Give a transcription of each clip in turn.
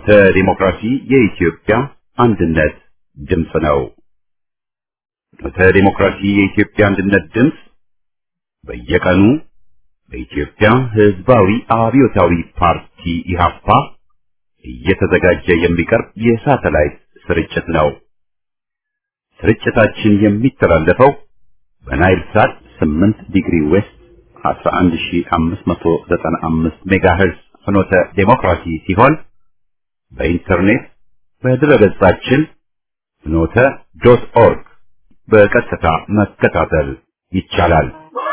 ፍኖተ ዲሞክራሲ የኢትዮጵያ አንድነት ድምፅ ነው። ፍኖተ ዲሞክራሲ የኢትዮጵያ አንድነት ድምፅ በየቀኑ በኢትዮጵያ ሕዝባዊ አብዮታዊ ፓርቲ ኢህአፓ እየተዘጋጀ የሚቀርብ የሳተላይት ስርጭት ነው። ስርጭታችን የሚተላለፈው በናይል ሳት 8 ዲግሪ ዌስት 11595 ሜጋሄርዝ ፍኖተ ዴሞክራሲ ሲሆን በኢንተርኔት በድረገጻችን ፍኖተ ዶት ኦርግ በቀጥታ መከታተል ይቻላል።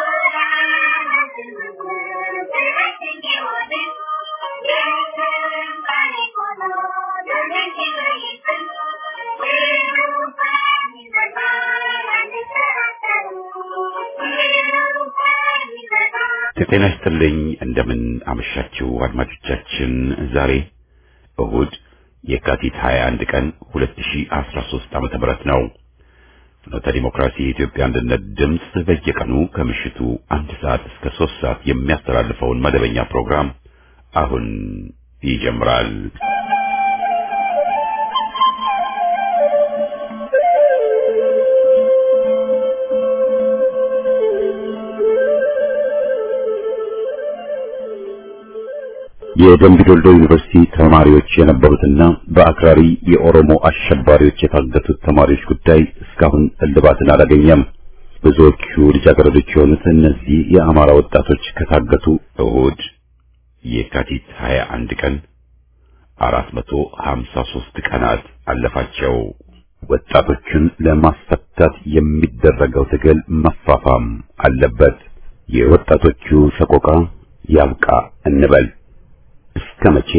ጤና ይስጥልኝ። እንደምን አመሻችሁ አድማጮቻችን። ዛሬ እሁድ የካቲት 21 ቀን 2013 ዓመተ ምህረት ነው። ፍኖተ ዲሞክራሲ የኢትዮጵያ አንድነት ድምፅ በየቀኑ ከምሽቱ አንድ ሰዓት እስከ ሶስት ሰዓት የሚያስተላልፈውን መደበኛ ፕሮግራም አሁን ይጀምራል። የደምቢዶልዶ ዩኒቨርሲቲ ተማሪዎች የነበሩትና በአክራሪ የኦሮሞ አሸባሪዎች የታገቱት ተማሪዎች ጉዳይ እስካሁን እልባትን አላገኘም። ብዙዎቹ ልጃገረዶች የሆኑት እነዚህ የአማራ ወጣቶች ከታገቱ እሁድ የካቲት 21 ቀን 453 ቀናት አለፋቸው። ወጣቶችን ለማስፈታት የሚደረገው ትግል መፋፋም አለበት። የወጣቶቹ ሰቆቃ ያብቃ እንበል። እስከ መቼ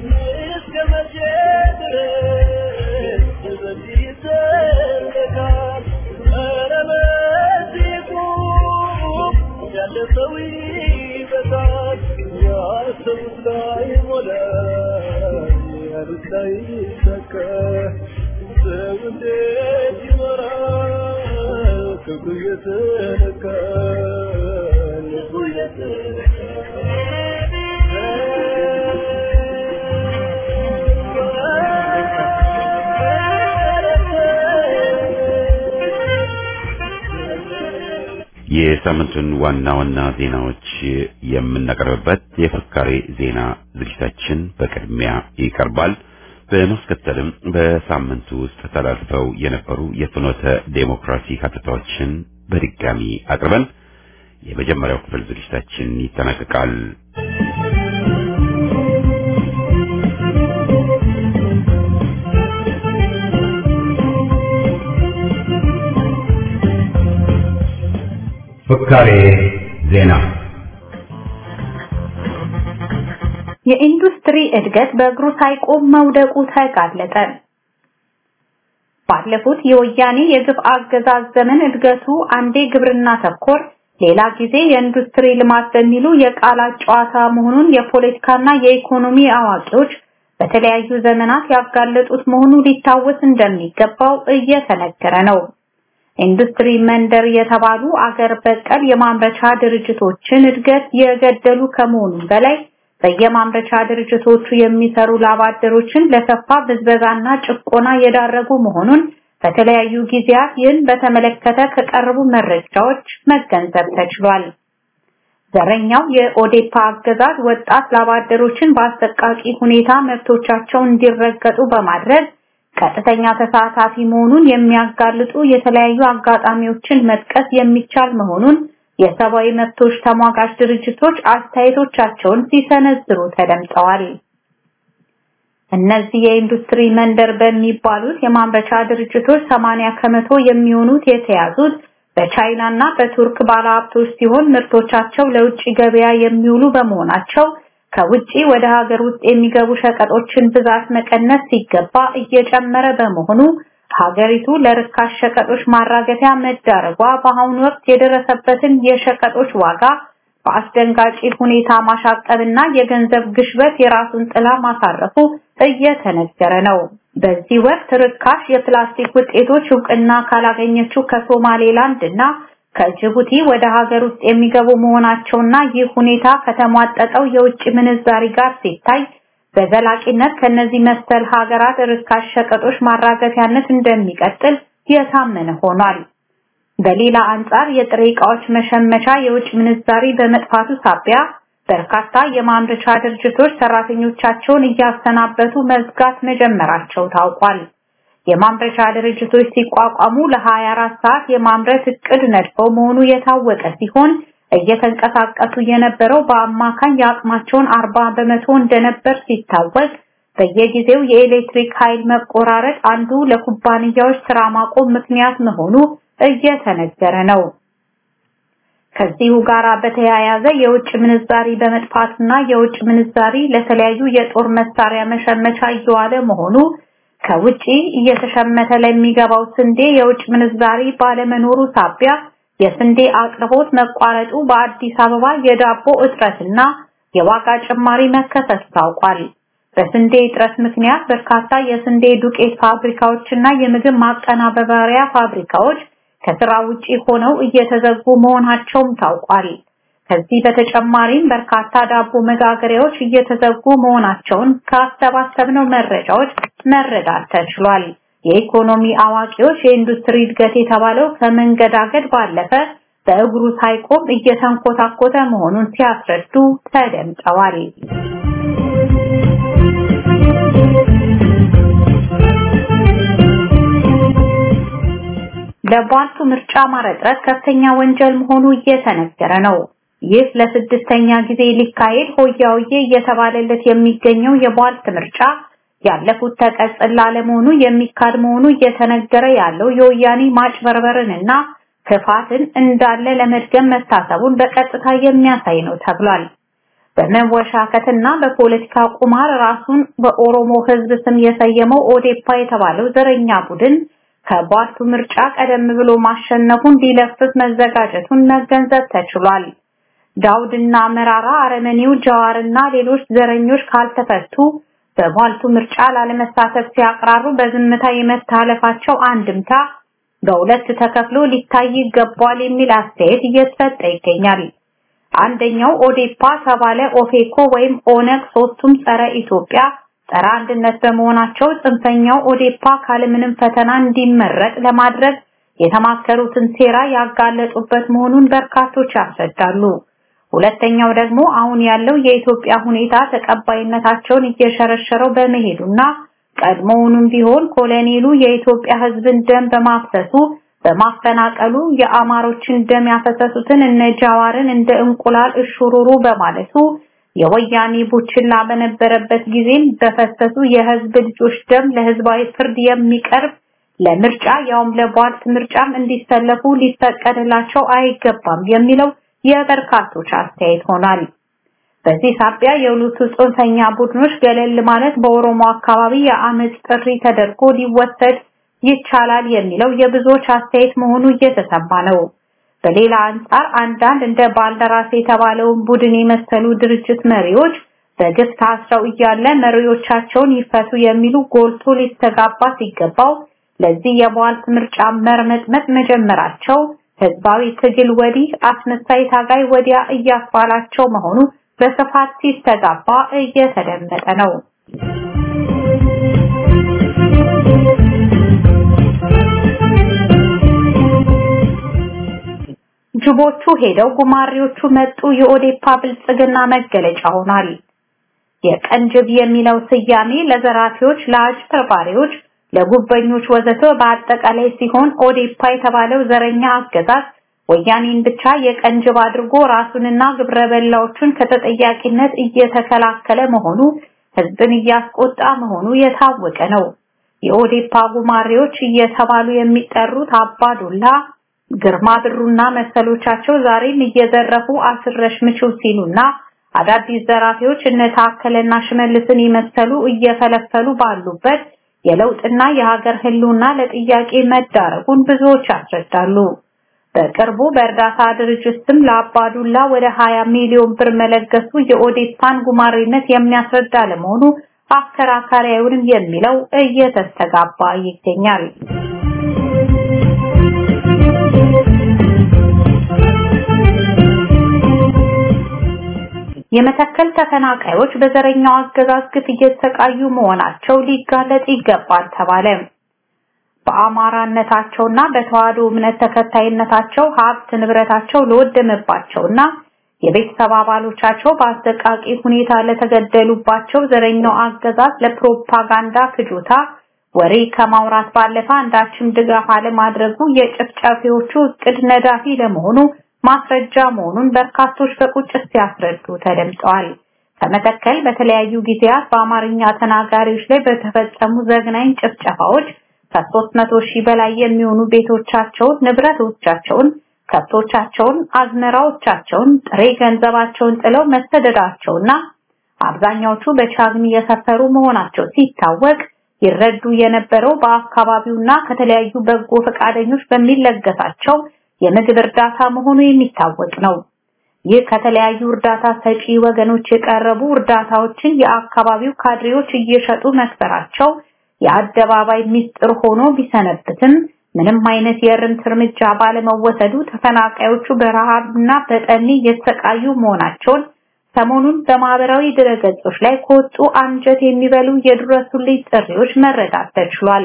የሳምንቱን ዋና ዋና ዜናዎች የምናቀርብበት የፍካሬ ዜና ዝግጅታችን በቅድሚያ ይቀርባል። በማስከተልም በሳምንቱ ውስጥ ተላልፈው የነበሩ የፍኖተ ዴሞክራሲ ሀተታዎችን በድጋሚ አቅርበን የመጀመሪያው ክፍል ዝግጅታችን ይጠናቀቃል። ፍካሬ ዜና የኢንዱስትሪ እድገት በእግሩ ሳይቆም መውደቁ ተጋለጠ። ባለፉት የወያኔ የግፍ አገዛዝ ዘመን እድገቱ አንዴ ግብርና ተኮር፣ ሌላ ጊዜ የኢንዱስትሪ ልማት በሚሉ የቃላት ጨዋታ መሆኑን የፖለቲካና የኢኮኖሚ አዋቂዎች በተለያዩ ዘመናት ያጋለጡት መሆኑ ሊታወስ እንደሚገባው እየተነገረ ነው። ኢንዱስትሪ መንደር የተባሉ አገር በቀል የማምረቻ ድርጅቶችን እድገት የገደሉ ከመሆኑም በላይ በየማምረቻ ድርጅቶቹ የሚሰሩ ላባደሮችን ለከፋ ብዝበዛና ጭቆና የዳረጉ መሆኑን በተለያዩ ጊዜያት ይህን በተመለከተ ከቀረቡ መረጃዎች መገንዘብ ተችሏል። ዘረኛው የኦዴፓ አገዛዝ ወጣት ላባደሮችን በአሰቃቂ ሁኔታ መብቶቻቸው እንዲረገጡ በማድረግ ቀጥተኛ ተሳታፊ መሆኑን የሚያጋልጡ የተለያዩ አጋጣሚዎችን መጥቀስ የሚቻል መሆኑን የሰብአዊ መብቶች ተሟጋች ድርጅቶች አስተያየቶቻቸውን ሲሰነዝሩ ተደምጠዋል። እነዚህ የኢንዱስትሪ መንደር በሚባሉት የማምረቻ ድርጅቶች 80 ከመቶ የሚሆኑት የተያዙት በቻይና እና በቱርክ ባለሀብቶች ሲሆን ምርቶቻቸው ለውጭ ገበያ የሚውሉ በመሆናቸው ከውጪ ወደ ሀገር ውስጥ የሚገቡ ሸቀጦችን ብዛት መቀነስ ሲገባ እየጨመረ በመሆኑ ሀገሪቱ ለርካሽ ሸቀጦች ማራገፊያ መዳረጓ በአሁኑ ወቅት የደረሰበትን የሸቀጦች ዋጋ በአስደንጋጭ ሁኔታ ማሻቀብና የገንዘብ ግሽበት የራሱን ጥላ ማሳረፉ እየተነገረ ነው። በዚህ ወቅት ርካሽ የፕላስቲክ ውጤቶች እውቅና ካላገኘችው ከሶማሌላንድ እና ከጅቡቲ ወደ ሀገር ውስጥ የሚገቡ መሆናቸውና ይህ ሁኔታ ከተሟጠጠው የውጭ ምንዛሪ ጋር ሲታይ በዘላቂነት ከነዚህ መሰል ሀገራት ርካሽ ሸቀጦች ማራገፊያነት እንደሚቀጥል የታመነ ሆኗል። በሌላ አንጻር የጥሬ ዕቃዎች መሸመቻ የውጭ ምንዛሪ በመጥፋቱ ሳቢያ በርካታ የማምረቻ ድርጅቶች ሰራተኞቻቸውን እያሰናበቱ መዝጋት መጀመራቸው ታውቋል። የማምረቻ ድርጅቶች ሲቋቋሙ ለ24 ሰዓት የማምረት እቅድ ነድፈው መሆኑ የታወቀ ሲሆን እየተንቀሳቀሱ የነበረው በአማካኝ የአቅማቸውን 40 በመቶ እንደነበር ሲታወቅ በየጊዜው የኤሌክትሪክ ኃይል መቆራረጥ አንዱ ለኩባንያዎች ስራ ማቆም ምክንያት መሆኑ እየተነገረ ነው። ከዚሁ ጋር በተያያዘ የውጭ ምንዛሪ በመጥፋትና የውጭ ምንዛሪ ለተለያዩ የጦር መሳሪያ መሸመቻ እየዋለ መሆኑ ከውጪ እየተሸመተ ለሚገባው ስንዴ የውጭ ምንዛሪ ባለመኖሩ ሳቢያ የስንዴ አቅርቦት መቋረጡ በአዲስ አበባ የዳቦ እጥረትና የዋጋ ጭማሪ መከሰቱ ታውቋል። በስንዴ እጥረት ምክንያት በርካታ የስንዴ ዱቄት ፋብሪካዎችና የምግብ ማቀናበሪያ ፋብሪካዎች ከስራ ውጪ ሆነው እየተዘጉ መሆናቸውም ታውቋል። ከዚህ በተጨማሪም በርካታ ዳቦ መጋገሪያዎች እየተዘጉ መሆናቸውን ካሰባሰብነው መረጃዎች መረዳት ተችሏል። የኢኮኖሚ አዋቂዎች የኢንዱስትሪ እድገት የተባለው ከመንገዳገድ ባለፈ በእግሩ ሳይቆም እየተንኮታኮተ መሆኑን ሲያስረዱ ተደምጠዋል። ለቧልቱ ምርጫ ማረጥረት ከፍተኛ ወንጀል መሆኑ እየተነገረ ነው። ይህ ለስድስተኛ ጊዜ ሊካሄድ ሆያውዬ እየተባለለት የሚገኘው የቧልት ምርጫ ያለፉት ተቀጽላ ለመሆኑ የሚካድ መሆኑ እየተነገረ ያለው የወያኔ ማጭበርበርንና ክፋትን እንዳለ ለመድገም መታሰቡን በቀጥታ የሚያሳይ ነው ተብሏል። በመወሻከትና በፖለቲካ ቁማር ራሱን በኦሮሞ ሕዝብ ስም የሰየመው ኦዴፓ የተባለው ዘረኛ ቡድን ከቧልቱ ምርጫ ቀደም ብሎ ማሸነፉን ሊለፍፍ መዘጋጀቱን መገንዘብ ተችሏል። ዳውድና መራራ፣ አረመኔው ጀዋርና ሌሎች ዘረኞች ካልተፈቱ በቧልቱ ምርጫ ላለመሳተፍ ሲያቅራሩ በዝምታ የመታለፋቸው አንድምታ በሁለት ተከፍሎ ሊታይ ይገባል የሚል አስተያየት እየተሰጠ ይገኛል። አንደኛው ኦዴፓ ተባለ ኦፌኮ ወይም ኦነግ ሶስቱም ጸረ ኢትዮጵያ ጸረ አንድነት በመሆናቸው ጽንፈኛው ኦዴፓ ካለምንም ፈተና እንዲመረጥ ለማድረግ የተማከሩትን ሴራ ያጋለጡበት መሆኑን በርካቶች ያስረዳሉ። ሁለተኛው ደግሞ አሁን ያለው የኢትዮጵያ ሁኔታ ተቀባይነታቸውን እየሸረሸረው በመሄዱና ቀድሞውንም ቢሆን ኮሎኔሉ የኢትዮጵያ ሕዝብን ደም በማፍሰሱ በማፈናቀሉ የአማሮችን ደም ያፈሰሱትን እነ ጃዋርን እንደ እንቁላል እሹሩሩ በማለቱ የወያኔ ቡችላ በነበረበት ጊዜም በፈሰሱ የህዝብ ልጆች ደም ለህዝባዊ ፍርድ የሚቀርብ ለምርጫ ያውም ለቧልት ምርጫም እንዲሰለፉ ሊፈቀድላቸው አይገባም የሚለው የበርካቶች አስተያየት ሆኗል። በዚህ ሳቢያ የሁለቱ ጽንፈኛ ቡድኖች ገለል ማለት በኦሮሞ አካባቢ የአመፅ ጥሪ ተደርጎ ሊወሰድ ይቻላል የሚለው የብዙዎች አስተያየት መሆኑ እየተሰማ ነው። በሌላ አንጻር አንዳንድ እንደ ባልደራስ የተባለውን ቡድን የመሰሉ ድርጅት መሪዎች በግፍ ታስረው እያለ መሪዎቻቸውን ይፈቱ የሚሉ ጎልቶ ሊስተጋባ ሲገባው ለዚህ የቧልት ምርጫ መርመጥመጥ መጀመራቸው ህዝባዊ ትግል ወዲህ አስመሳይ ታጋይ ወዲያ እያስባላቸው መሆኑ በስፋት ሲስተጋባ እየተደመጠ ነው። ጅቦቹ ሄደው ጉማሬዎቹ መጡ የኦዴፓ ብልጽግና መገለጫ ሆኗል። የቀን ጅብ የሚለው ስያሜ ለዘራፊዎች፣ ለአጭበርባሪዎች፣ ለጉበኞች ወዘተ በአጠቃላይ ሲሆን ኦዴፓ የተባለው ዘረኛ አገዛዝ ወያኔን ብቻ የቀን ጅብ አድርጎ ራሱንና ግብረ በላዎቹን ከተጠያቂነት እየተከላከለ መሆኑ ህዝብን እያስቆጣ መሆኑ የታወቀ ነው። የኦዴፓ ጉማሬዎች እየተባሉ የሚጠሩት አባዱላ ግርማ ብሩና መሰሎቻቸው ዛሬም እየዘረፉ አስረሽ ምችው ሲሉና አዳዲስ ዘራፊዎች እነ ታከለና ሽመልስን የመሰሉ እየፈለፈሉ ባሉበት የለውጥና የሀገር ህልውና ለጥያቄ መዳረጉን ብዙዎች ያስረዳሉ። በቅርቡ በእርዳታ ድርጅት ስም ለአባዱላ ወደ 20 ሚሊዮን ብር መለገሱ የኦዴፓን ጉማሬነት የሚያስረዳ ለመሆኑ አከራካሪ አይሆንም የሚለው እየተስተጋባ ይገኛል። የመተከል ተፈናቃዮች በዘረኛው አገዛዝ ግፍ እየተሰቃዩ መሆናቸው ሊጋለጥ ይገባል ተባለ። በአማራነታቸውና በተዋህዶ እምነት ተከታይነታቸው ሀብት ንብረታቸው ለወደመባቸውና የቤተሰብ አባሎቻቸው በአሰቃቂ ሁኔታ ለተገደሉባቸው ዘረኛው አገዛዝ ለፕሮፓጋንዳ ፍጆታ ወሬ ከማውራት ባለፈ አንዳችም ድጋፍ አለማድረጉ የጭፍጨፊዎቹ እቅድ ነዳፊ ለመሆኑ ማስረጃ መሆኑን በርካቶች በቁጭት ሲያስረዱ ተደምጠዋል። ከመተከል በተለያዩ ጊዜያት በአማርኛ ተናጋሪዎች ላይ በተፈጸሙ ዘግናኝ ጭፍጨፋዎች ከሦስት መቶ ሺህ በላይ የሚሆኑ ቤቶቻቸውን፣ ንብረቶቻቸውን፣ ከብቶቻቸውን፣ አዝመራዎቻቸውን፣ ጥሬ ገንዘባቸውን ጥለው መሰደዳቸውና አብዛኛዎቹ በቻግኒ የሰፈሩ መሆናቸው ሲታወቅ ይረዱ የነበረው በአካባቢውና ከተለያዩ በጎ ፈቃደኞች በሚለገሳቸው የምግብ እርዳታ መሆኑ የሚታወቅ ነው። ይህ ከተለያዩ እርዳታ ሰጪ ወገኖች የቀረቡ እርዳታዎችን የአካባቢው ካድሬዎች እየሸጡ መክፈራቸው የአደባባይ ሚስጥር ሆኖ ቢሰነብትም ምንም አይነት የእርምት እርምጃ ባለመወሰዱ ተፈናቃዮቹ በረሃብና በጠኔ እየተሰቃዩ መሆናቸውን ሰሞኑን በማህበራዊ ድረገጾች ላይ ከወጡ አንጀት የሚበሉ የድረሱልኝ ጥሪዎች መረዳት ተችሏል።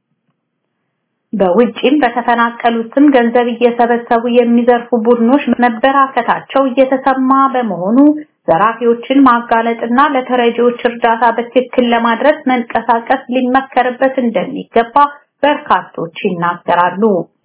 በውጪም በተፈናቀሉት ስም ገንዘብ እየሰበሰቡ የሚዘርፉ ቡድኖች መበራከታቸው እየተሰማ በመሆኑ ዘራፊዎችን ማጋለጥና ለተረጂዎች እርዳታ በትክክል ለማድረስ መንቀሳቀስ ሊመከርበት እንደሚገባ በርካቶች ይናገራሉ።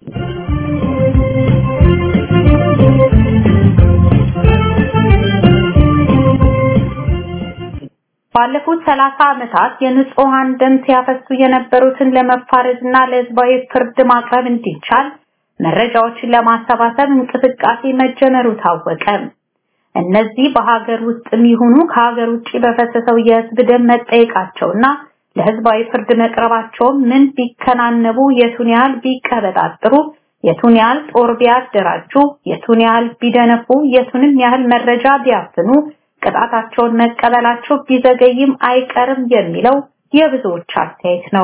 ባለፉት ሰላሳ ዓመታት የንጹሃን ደም ሲያፈሱ የነበሩትን ለመፋረድና ለህዝባዊ ፍርድ ማቅረብ እንዲቻል መረጃዎችን ለማሰባሰብ እንቅስቃሴ መጀመሩ ታወቀ። እነዚህ በሀገር ውስጥም ይሁኑ ከሀገር ውጭ በፈሰሰው የህዝብ ደም መጠየቃቸውና ለህዝባዊ ፍርድ መቅረባቸው ምን ቢከናነቡ፣ የቱን ያህል ቢቀበጣጥሩ፣ የቱን ያህል ጦር ቢያደራጁ፣ የቱን ያህል ቢደነፉ፣ የቱንም ያህል መረጃ ቢያፍኑ ቅጣታቸውን መቀበላቸው ቢዘገይም አይቀርም የሚለው የብዙዎች አስተያየት ነው።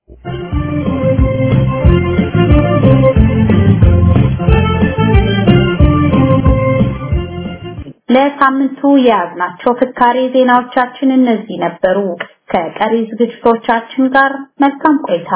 ለሳምንቱ የያዝናቸው ፍካሬ ዜናዎቻችን እነዚህ ነበሩ። ከቀሪ ዝግጅቶቻችን ጋር መልካም ቆይታ።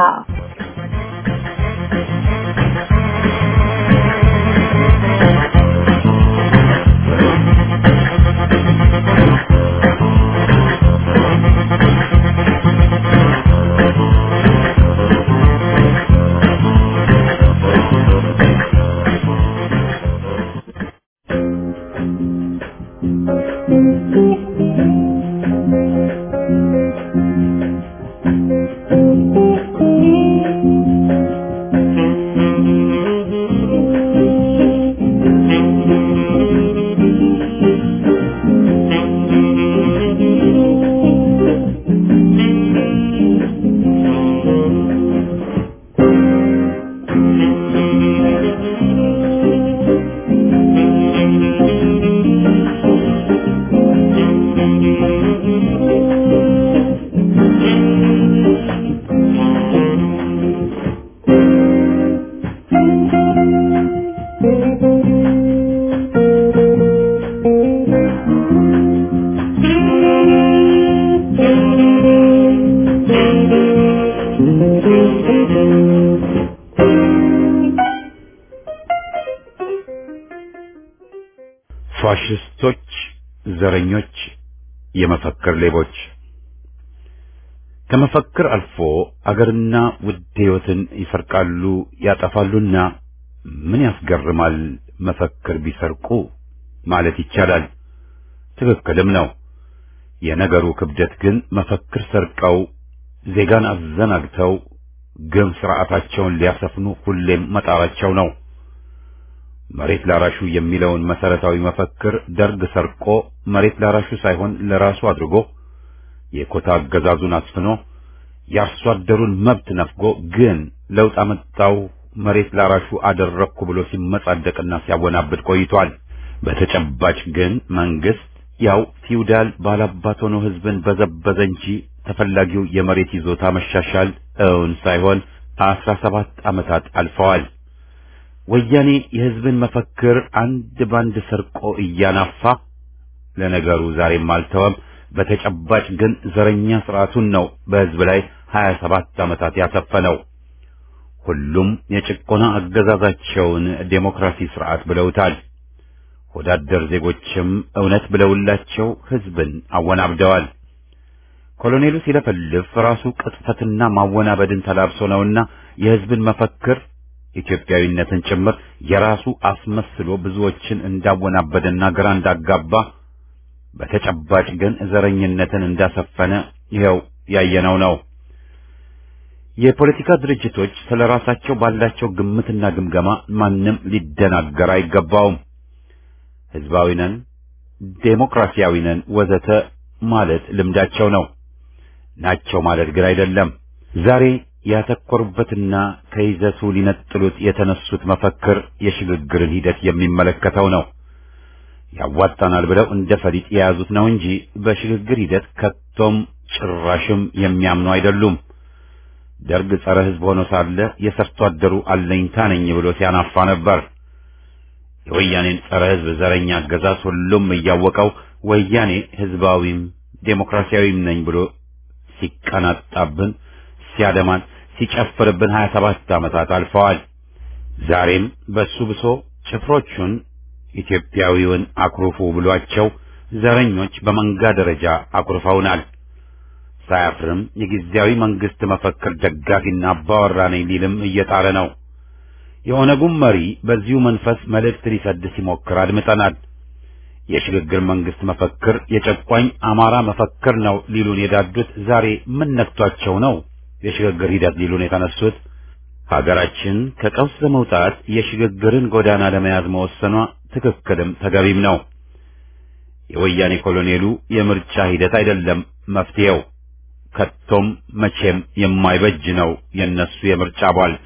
ፋሽስቶች፣ ዘረኞች፣ የመፈክር ሌቦች ከመፈክር አልፎ አገርና ውድ ሕይወትን ይሰርቃሉ፣ ያጠፋሉና ምን ያስገርማል መፈክር ቢሰርቁ ማለት ይቻላል። ትክክልም ነው። የነገሩ ክብደት ግን መፈክር ሰርቀው ዜጋን አዘናግተው ግም ስርዓታቸውን ሊያሰፍኑ ሁሌም መጣራቸው ነው። መሬት ላራሹ የሚለውን መሰረታዊ መፈክር ደርግ ሰርቆ መሬት ላራሹ ሳይሆን ለራሱ አድርጎ የኮታ አገዛዙን አስፍኖ የአርሶ አደሩን መብት ነፍጎ ግን ለውጥ አመጣው መሬት ላራሹ አደረግኩ ብሎ ሲመጻደቅና ሲያወናብድ ቆይቷል። በተጨባጭ ግን መንግስት ያው ፊውዳል ባላባት ሆኖ ህዝብን በዘበዘ እንጂ ተፈላጊው የመሬት ይዞታ መሻሻል እውን ሳይሆን አስራ ሰባት ዓመታት አልፈዋል። ወያኔ የህዝብን መፈክር አንድ ባንድ ሰርቆ እያናፋ ለነገሩ ዛሬም አልተወም። በተጨባጭ ግን ዘረኛ ስርዓቱን ነው በህዝብ ላይ 27 ዓመታት ያሰፈነው። ሁሉም የጭቆና አገዛዛቸውን ዴሞክራሲ ስርዓት ብለውታል። ወዳደር ዜጎችም እውነት ብለውላቸው ህዝብን አወናብደዋል። ኮሎኔሉ ሲለፈልፍ ራሱ ቅጥፈትና ማወናበድን ተላብሶ ነውና የህዝብን መፈክር ኢትዮጵያዊነትን ጭምር የራሱ አስመስሎ ብዙዎችን እንዳወናበደና ግራ እንዳጋባ በተጨባጭ ግን ዘረኝነትን እንዳሰፈነ ይኸው ያየነው ነው። የፖለቲካ ድርጅቶች ስለ ራሳቸው ባላቸው ግምትና ግምገማ ማንም ሊደናገር አይገባውም። ህዝባዊ ነን፣ ዴሞክራሲያዊ ነን ወዘተ ማለት ልምዳቸው ነው። ናቸው ማለት ግን አይደለም። ዛሬ ያተኮሩበትና ከይዘቱ ሊነጥሉት የተነሱት መፈክር የሽግግርን ሂደት የሚመለከተው ነው። ያዋጣናል ብለው እንደ ፈሊጥ የያዙት ነው እንጂ በሽግግር ሂደት ከቶም ጭራሽም የሚያምኑ አይደሉም። ደርግ ጸረ ህዝብ ሆኖ ሳለ የሰርቶ አደሩ አለኝታ ነኝ ብሎ ሲያናፋ ነበር። የወያኔን ጸረ ህዝብ ዘረኛ አገዛዝ ሁሉም እያወቀው ወያኔ ህዝባዊም ዴሞክራሲያዊም ነኝ ብሎ ሲቀናጣብን፣ ሲያደማን፣ ሲጨፍርብን 27 ዓመታት አልፈዋል። ዛሬም በሱ ብሶ ጭፍሮቹን ኢትዮጵያዊውን አኩርፉ ብሏቸው ዘረኞች በመንጋ ደረጃ አኩርፈውናል። ሳያፍርም የጊዜያዊ መንግስት መፈክር ደጋፊና አባወራ ነኝ ሊልም እየጣረ ነው። የኦነጉም መሪ በዚሁ መንፈስ መልእክት ሊሰድ ሲሞክር አድምጠናል። የሽግግር መንግስት መፈክር የጨቋኝ አማራ መፈክር ነው ሊሉን የዳዱት ዛሬ ምን ነክቷቸው ነው የሽግግር ሂደት ሊሉን የተነሱት? ሀገራችን ከቀውስ ለመውጣት የሽግግርን ጎዳና ለመያዝ መወሰኗ ትክክልም ተገቢም ነው። የወያኔ ኮሎኔሉ የምርጫ ሂደት አይደለም መፍትሄው። ከቶም መቼም የማይበጅ ነው የነሱ የምርጫ ቧልት።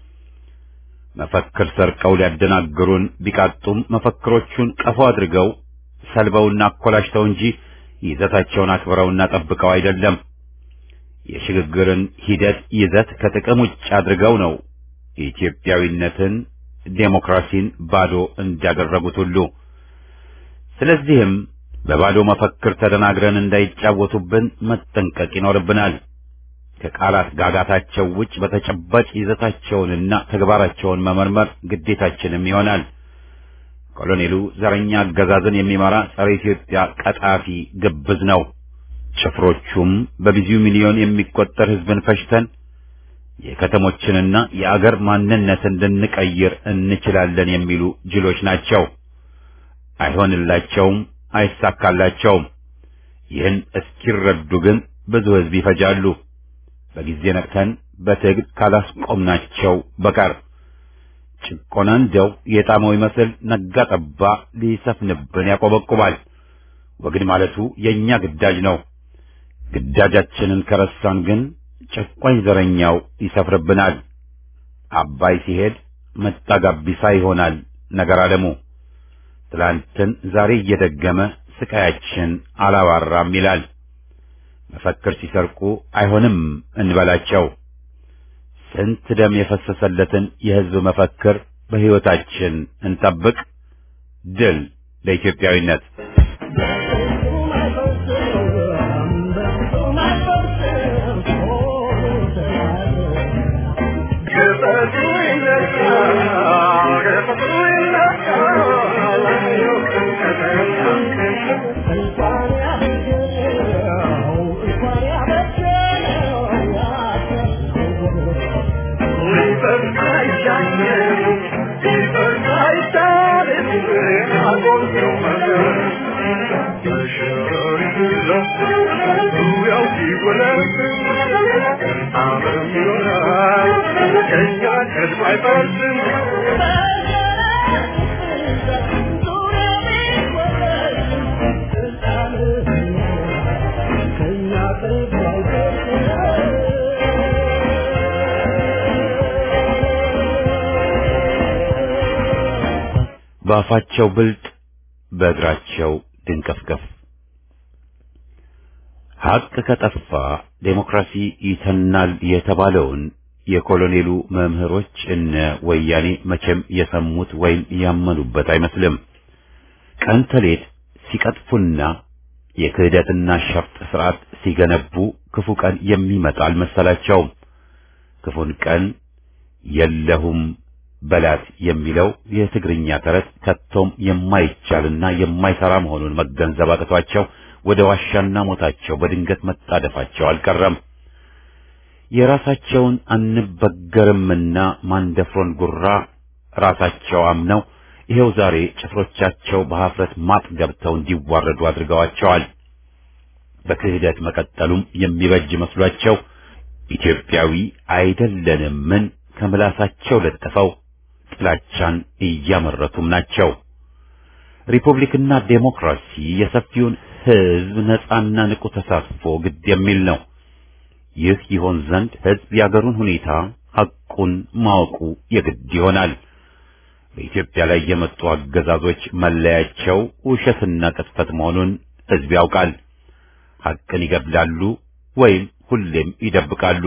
መፈክር ሰርቀው ሊያደናግሩን ቢቃጡም መፈክሮቹን ቀፎ አድርገው ሰልበውና አኮላሽተው እንጂ ይዘታቸውን አክብረውና ጠብቀው አይደለም። የሽግግርን ሂደት ይዘት ከጥቅም ውጭ አድርገው ነው ኢትዮጵያዊነትን፣ ዴሞክራሲን ባዶ እንዳደረጉት ሁሉ። ስለዚህም በባዶ መፈክር ተደናግረን እንዳይጫወቱብን መጠንቀቅ ይኖርብናል። ከቃላት ጋጋታቸው ውጭ በተጨባጭ ይዘታቸውንና ተግባራቸውን መመርመር ግዴታችንም ይሆናል። ኮሎኔሉ ዘረኛ አገዛዝን የሚመራ ጸረ ኢትዮጵያ ቀጣፊ ግብዝ ነው። ጭፍሮቹም በብዙ ሚሊዮን የሚቆጠር ሕዝብን ፈጅተን የከተሞችንና የአገር ማንነትን ልንቀይር እንችላለን የሚሉ ጅሎች ናቸው። አይሆንላቸውም፣ አይሳካላቸውም። ይህን እስኪረዱ ግን ብዙ ሕዝብ ይፈጃሉ። በጊዜ ነቅተን በትግል ካላስቆምናቸው በቀር ጭቆና እንደው የጣመው ይመስል ነጋ ጠባ ሊሰፍንብን ያቆበቁባል። ወግድ ማለቱ የእኛ ግዳጅ ነው። ግዳጃችንን ከረሳን ግን ጨቋኝ ዘረኛው ይሰፍርብናል። አባይ ሲሄድ መጣ ጋቢሳ ይሆናል ነገር አለሙ። ትላንትን ዛሬ እየደገመ ስቃያችን አላባራም ይላል። መፈክር ሲሰርቁ አይሆንም እንበላቸው። ስንት ደም የፈሰሰለትን የሕዝብ መፈክር በሕይወታችን እንጠብቅ። ድል ለኢትዮጵያዊነት! በአፋቸው ብልጥ በእግራቸው ድንቀፍቀፍ። ሀቅ ከጠፋ ዴሞክራሲ ይተናል የተባለውን የኮሎኔሉ መምህሮች እነ ወያኔ መቼም የሰሙት ወይም ያመኑበት አይመስልም። ቀን ተሌት ሲቀጥፉና የክህደትና ሸፍጥ ስርዓት ሲገነቡ ክፉ ቀን የሚመጣ አልመሰላቸውም። ክፉን ቀን የለሁም በላት የሚለው የትግርኛ ተረት ከቶም የማይቻልና የማይሰራ መሆኑን መገንዘብ አቅቷቸው ወደ ዋሻና ሞታቸው በድንገት መጣደፋቸው አልቀረም። የራሳቸውን አንበገርምና ማንደፍሮን ጉራ ራሳቸው አምነው ይሄው ዛሬ ጭፍሮቻቸው በሀፍረት ማጥ ገብተው እንዲዋረዱ አድርገዋቸዋል። በክህደት መቀጠሉም የሚበጅ መስሏቸው ኢትዮጵያዊ አይደለንምን ከምላሳቸው ለጥፈው ጥላቻን እያመረቱም ናቸው። ሪፑብሊክና ዴሞክራሲ የሰፊውን ሕዝብ ነጻና ንቁ ተሳትፎ ግድ የሚል ነው። ይህ ይሆን ዘንድ ሕዝብ የአገሩን ሁኔታ ሐቁን ማወቁ የግድ ይሆናል። በኢትዮጵያ ላይ የመጡ አገዛዞች መለያቸው ውሸትና ቅጥፈት መሆኑን ሕዝብ ያውቃል። ሐቅን ይገድላሉ ወይም ሁሌም ይደብቃሉ።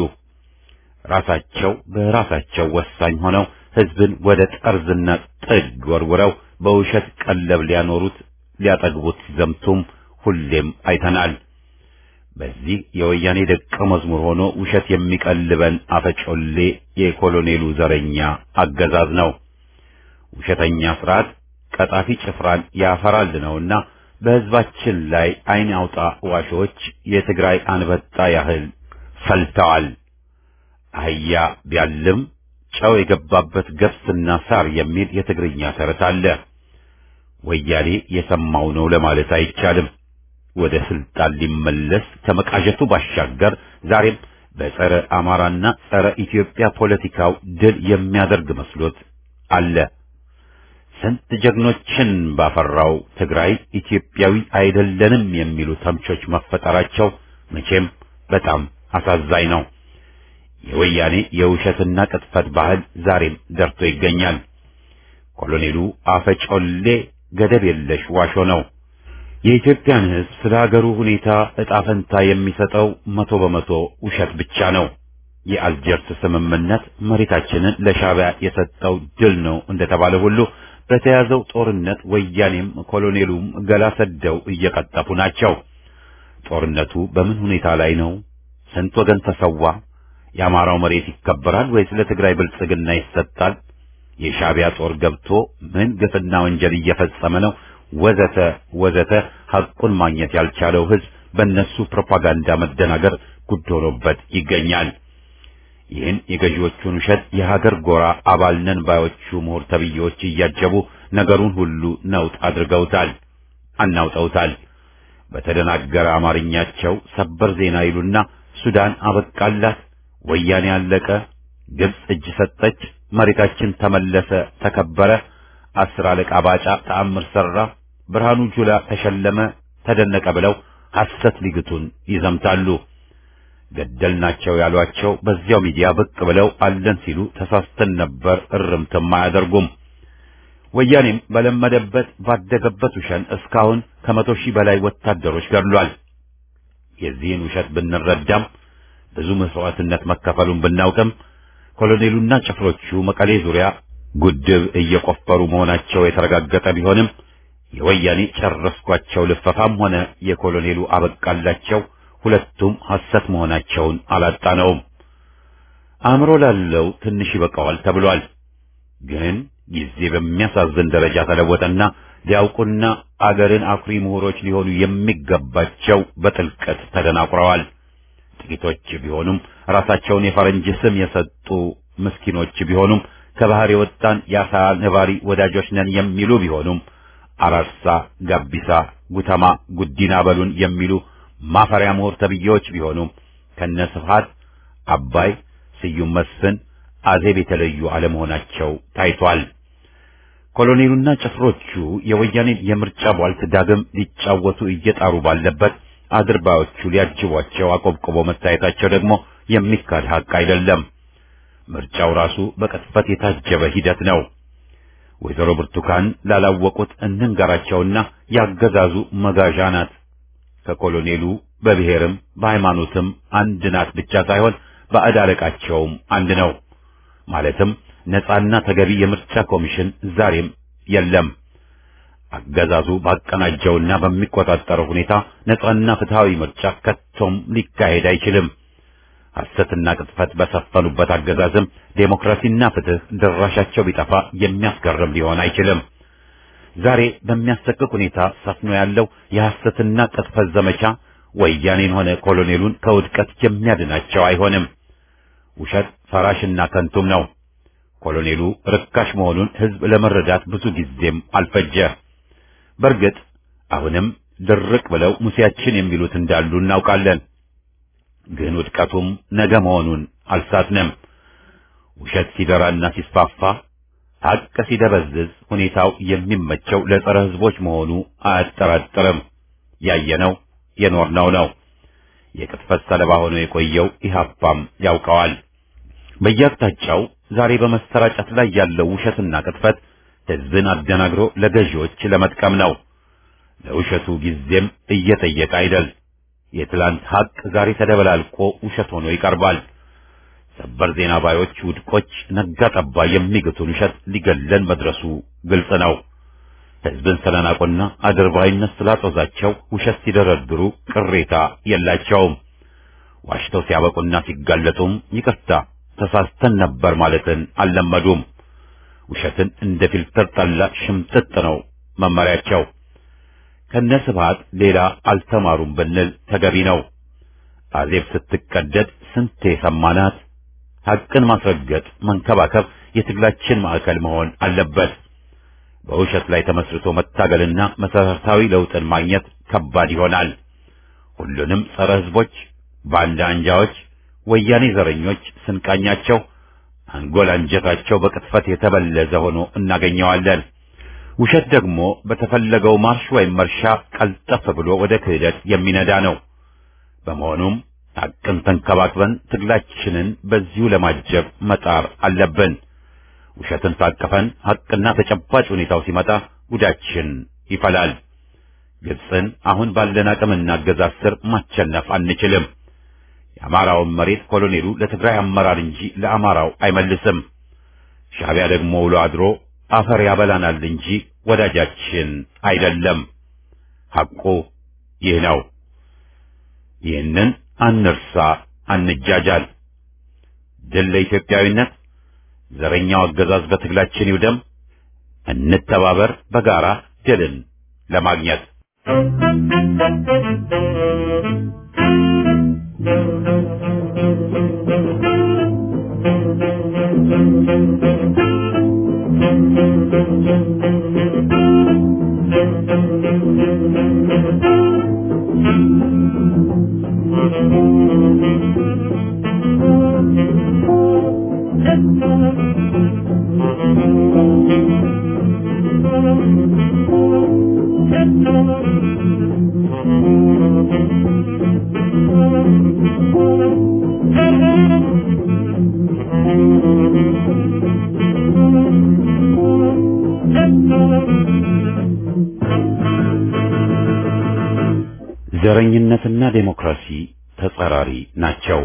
ራሳቸው በራሳቸው ወሳኝ ሆነው ሕዝብን ወደ ጠርዝና ጥግ ወርውረው በውሸት ቀለብ ሊያኖሩት ሊያጠግቡት ሲዘምቱም ሁሌም አይተናል። በዚህ የወያኔ ደቀ መዝሙር ሆኖ ውሸት የሚቀልበን አፈጮሌ የኮሎኔሉ ዘረኛ አገዛዝ ነው። ውሸተኛ ስርዓት ቀጣፊ ጭፍራን ያፈራል ነውና በሕዝባችን ላይ ዓይን አውጣ ዋሾች የትግራይ አንበጣ ያህል ፈልተዋል። አህያ ቢያልም ጨው የገባበት ገብስና ሳር የሚል የትግርኛ ተረት አለ። ወያኔ የሰማው ነው ለማለት አይቻልም። ወደ ስልጣን ሊመለስ ከመቃዠቱ ባሻገር ዛሬም በጸረ አማራና ጸረ ኢትዮጵያ ፖለቲካው ድል የሚያደርግ መስሎት አለ። ስንት ጀግኖችን ባፈራው ትግራይ ኢትዮጵያዊ አይደለንም የሚሉ ተምቾች መፈጠራቸው መቼም በጣም አሳዛኝ ነው። የወያኔ የውሸትና ቅጥፈት ባህል ዛሬም ደርቶ ይገኛል። ኮሎኔሉ አፈጮሌ ገደብ የለሽ ዋሾ ነው። የኢትዮጵያን ሕዝብ ስለ ሀገሩ ሁኔታ ዕጣ ፈንታ የሚሰጠው መቶ በመቶ ውሸት ብቻ ነው። የአልጀርስ ስምምነት መሬታችንን ለሻዕቢያ የሰጠው ድል ነው እንደተባለ ሁሉ በተያዘው ጦርነት ወያኔም ኮሎኔሉም ገላ ሰደው እየቀጠፉ ናቸው። ጦርነቱ በምን ሁኔታ ላይ ነው? ስንት ወገን ተሰዋ? የአማራው መሬት ይከበራል ወይስ ለትግራይ ብልጽግና ይሰጣል? የሻዕቢያ ጦር ገብቶ ምን ግፍና ወንጀል እየፈጸመ ነው? ወዘተ ወዘተ ሐቁን ማግኘት ያልቻለው ሕዝብ በእነሱ ፕሮፓጋንዳ መደናገር ጉድ ሆኖበት ይገኛል። ይህን የገዢዎቹን ውሸት የሀገር ጎራ አባል ነን ባዮቹ ምሁር ተብዬዎች እያጀቡ ነገሩን ሁሉ ነውጥ አድርገውታል፣ አናውጠውታል። በተደናገረ አማርኛቸው ሰበር ዜና ይሉና ሱዳን አበቃላት፣ ወያኔ አለቀ፣ ግብጽ እጅ ሰጠች፣ መሬታችን ተመለሰ፣ ተከበረ፣ አስር አለቃ ባጫ ተአምር ሰራ፣ ብርሃኑ ጁላ ተሸለመ፣ ተደነቀ ብለው ሐሰት ሊግቱን ይዘምታሉ። ገደልናቸው ያሏቸው በዚያው ሚዲያ ብቅ ብለው አለን ሲሉ ተሳስተን ነበር እርምትም አያደርጉም። ወያኔም በለመደበት ባደገበት ውሸን እስካሁን ከመቶ ሺህ በላይ ወታደሮች ገድሏል። የዚህን ውሸት ብንረዳም ብዙ መስዋዕትነት መከፈሉን ብናውቅም ኮሎኔሉና ጭፍሮቹ መቀሌ ዙሪያ ጉድብ እየቆፈሩ መሆናቸው የተረጋገጠ ቢሆንም የወያኔ ጨረስኳቸው ልፈፋም ሆነ የኮሎኔሉ አበቃላቸው ሁለቱም ሐሰት መሆናቸውን አላጣነውም። አእምሮ ላለው ትንሽ ይበቃዋል ተብሏል። ግን ጊዜ በሚያሳዝን ደረጃ ተለወጠና ሊያውቁና አገርን አኩሪ ምሁሮች ሊሆኑ የሚገባቸው በጥልቀት ተደናቁረዋል። ጥቂቶች ቢሆኑም ራሳቸውን የፈረንጅ ስም የሰጡ ምስኪኖች ቢሆኑም ከባህር የወጣን የአሳ ነባሪ ወዳጆች ነን የሚሉ ቢሆኑም አራርሳ፣ ጋቢሳ፣ ጉተማ፣ ጉዲና በሉን የሚሉ ማፈሪያ ምሁር ተብዬዎች ቢሆኑም ከነ ስብሐት አባይ፣ ስዩም መስፍን፣ አዜብ የተለዩ አለመሆናቸው ታይቷል። ኮሎኔሉና ጭፍሮቹ የወያኔን የምርጫ ቧልት ዳግም ሊጫወቱ እየጣሩ ባለበት አድርባዮቹ ሊያጅቧቸው አቆብቆቦ መታየታቸው ደግሞ የሚካድ ሐቅ አይደለም። ምርጫው ራሱ በቅጥፈት የታጀበ ሂደት ነው። ወይዘሮ ብርቱካን ላላወቁት እንንገራቸውና ያገዛዙ መጋዣ ናት። ከኮሎኔሉ በብሔርም በሃይማኖትም አንድ ናት ብቻ ሳይሆን ባዕድ አለቃቸውም አንድ ነው። ማለትም ነጻና ተገቢ የምርጫ ኮሚሽን ዛሬም የለም። አገዛዙ ባቀናጀውና በሚቆጣጠረው ሁኔታ ነጻና ፍትሃዊ ምርጫ ከቶም ሊካሄድ አይችልም። ሐሰትና ቅጥፈት በሰፈኑበት አገዛዝም ዴሞክራሲና ፍትህ ድራሻቸው ቢጠፋ የሚያስገርም ሊሆን አይችልም። ዛሬ በሚያሰቅቅ ሁኔታ ሰፍኖ ያለው የሐሰትና ቅጥፈት ዘመቻ ወያኔን ሆነ ኮሎኔሉን ከውድቀት የሚያድናቸው አይሆንም። ውሸት ፈራሽና ከንቱም ነው። ኮሎኔሉ ርካሽ መሆኑን ሕዝብ ለመረዳት ብዙ ጊዜም አልፈጀ። በእርግጥ አሁንም ድርቅ ብለው ሙሴያችን የሚሉት እንዳሉ እናውቃለን። ግን ውድቀቱም ነገ መሆኑን አልሳትንም። ውሸት ሲደራና ሲስፋፋ ሐቅ ሲደበዝዝ ሁኔታው የሚመቸው ለጸረ ሕዝቦች መሆኑ አያጠራጥርም። ያየነው የኖርነው ነው። የቅጥፈት ሰለባ ሆኖ የቆየው ኢህአፓም ያውቀዋል። በየአቅጣጫው ዛሬ በመሰራጨት ላይ ያለው ውሸትና ቅጥፈት ሕዝብን አደናግሮ ለገዢዎች ለመጥቀም ነው። ለውሸቱ ጊዜም እየጠየቀ አይደል። የትላንት ሐቅ ዛሬ ተደበላልቆ ውሸት ሆኖ ይቀርባል። ሰበር ዜና ባዮች ውድቆች ነጋ ጠባ የሚግቱን ውሸት ሊገለን መድረሱ ግልጽ ነው። ሕዝብን ስለናቁና አድርባይነት ስላጦዛቸው ውሸት ሲደረድሩ ቅሬታ የላቸውም። ዋሽተው ሲያበቁና ሲጋለጡም ይቅርታ ተሳስተን ነበር ማለትን አልለመዱም። ውሸትን እንደ ፊልተር ጠላ ሽምጥጥ ነው መመሪያቸው። ከነስብሃት ሌላ አልተማሩም ብንል ተገቢ ነው። አዜብ ስትቀደድ ስንቴ ሰማናት። ሐቅን ማስረገጥ፣ መንከባከብ የትግላችን ማዕከል መሆን አለበት። በውሸት ላይ ተመስርቶ መታገልና መሰረታዊ ለውጥን ማግኘት ከባድ ይሆናል። ሁሉንም ጸረ ሕዝቦች፣ ባንዳ አንጃዎች፣ ወያኔ ዘረኞች ስንቃኛቸው አንጎል አንጀታቸው በቅጥፈት የተበለዘ ሆኖ እናገኘዋለን። ውሸት ደግሞ በተፈለገው ማርሽ ወይም መርሻ ቀልጠፍ ብሎ ወደ ክህደት የሚነዳ ነው። በመሆኑም ሐቅን ተንከባክበን ትግላችንን በዚሁ ለማጀብ መጣር አለብን። ውሸትን ታቅፈን ሐቅና ተጨባጭ ሁኔታው ሲመጣ ጉዳችን ይፈላል። ግብፅን አሁን ባለን አቅምና አገዛዝ ስር ማቸነፍ አንችልም። የአማራውን መሬት ኮሎኔሉ ለትግራይ አመራር እንጂ ለአማራው አይመልስም። ሻዕቢያ ደግሞ ውሎ አድሮ አፈር ያበላናል እንጂ ወዳጃችን አይደለም። ሐቁ ይህ ነው። ይህንን አንርሳ፣ አንጃጃል። ድል ለኢትዮጵያዊነት። ዘረኛው አገዛዝ በትግላችን ይውደም። እንተባበር በጋራ ድልን ለማግኘት። ዘረኝነትና ዴሞክራሲ ተጻራሪ ናቸው።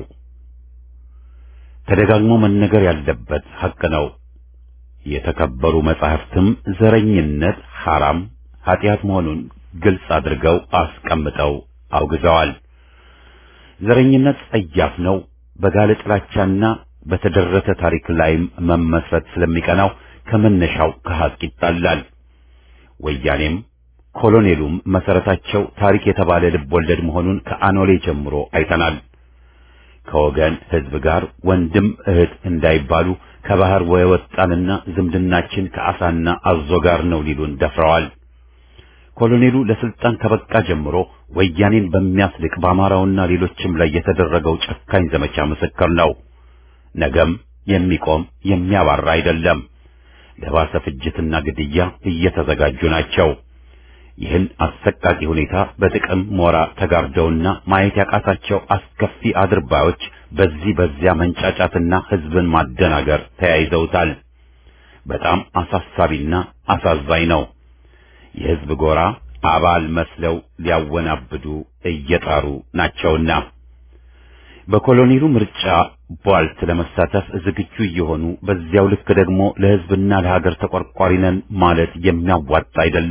ተደጋግሞ መነገር ያለበት ሐቅ ነው። የተከበሩ መጻሕፍትም ዘረኝነት ሐራም ኃጢአት መሆኑን ግልጽ አድርገው አስቀምጠው አውግዘዋል። ዘረኝነት ጸያፍ ነው። በጋለ ጥላቻና በተደረተ ታሪክ ላይም መመስረት ስለሚቀናው ከመነሻው ከሐቅ ይጣላል። ወያኔም ኮሎኔሉም መሰረታቸው ታሪክ የተባለ ልብ ወለድ መሆኑን ከአኖሌ ጀምሮ አይተናል። ከወገን ሕዝብ ጋር ወንድም እህት እንዳይባሉ ከባህር ወጣንና ዝምድናችን ከአሳና አዞ ጋር ነው ሊሉን ደፍረዋል። ኮሎኔሉ ለስልጣን ከበቃ ጀምሮ ወያኔን በሚያስልቅ በአማራውና ሌሎችም ላይ የተደረገው ጨካኝ ዘመቻ ምስክር ነው። ነገም የሚቆም የሚያባራ አይደለም። ለባሰ ፍጅትና ግድያ እየተዘጋጁ ናቸው። ይህን አሰቃቂ ሁኔታ በጥቅም ሞራ ተጋርደውና ማየት ያቃታቸው አስከፊ አድርባዮች በዚህ በዚያ መንጫጫትና ሕዝብን ማደናገር ተያይዘውታል። በጣም አሳሳቢና አሳዛኝ ነው። የሕዝብ ጎራ አባል መስለው ሊያወናብዱ እየጣሩ ናቸውና በኮሎኔሉ ምርጫ ቧልት ለመሳተፍ ዝግጁ እየሆኑ በዚያው ልክ ደግሞ ለሕዝብና ለሀገር ተቆርቋሪ ነን ማለት የሚያዋጣ አይደለም፣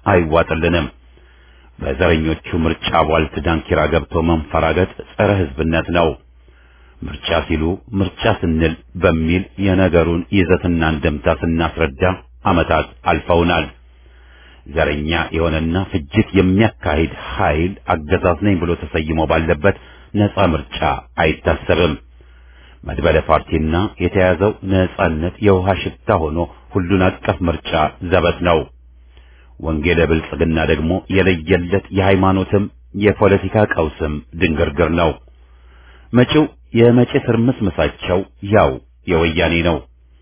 አይዋጥልንም። በዘረኞቹ ምርጫ ቧልት ዳንኪራ ገብቶ መንፈራገጥ ጸረ ሕዝብነት ነው። ምርጫ ሲሉ ምርጫ ስንል በሚል የነገሩን ይዘትና እንደምታ ስናስረዳ ዓመታት አልፈውናል። ዘረኛ የሆነና ፍጅት የሚያካሂድ ኃይል አገዛዝ ነኝ ብሎ ተሰይሞ ባለበት ነጻ ምርጫ አይታሰብም። መድበለ ፓርቲና የተያዘው ነጻነት የውሃ ሽታ ሆኖ ሁሉን አቀፍ ምርጫ ዘበት ነው። ወንጌለ ብልጽግና ደግሞ የለየለት የሃይማኖትም የፖለቲካ ቀውስም ድንግርግር ነው። መጪው የመጪ ትርምስምሳቸው ያው የወያኔ ነው።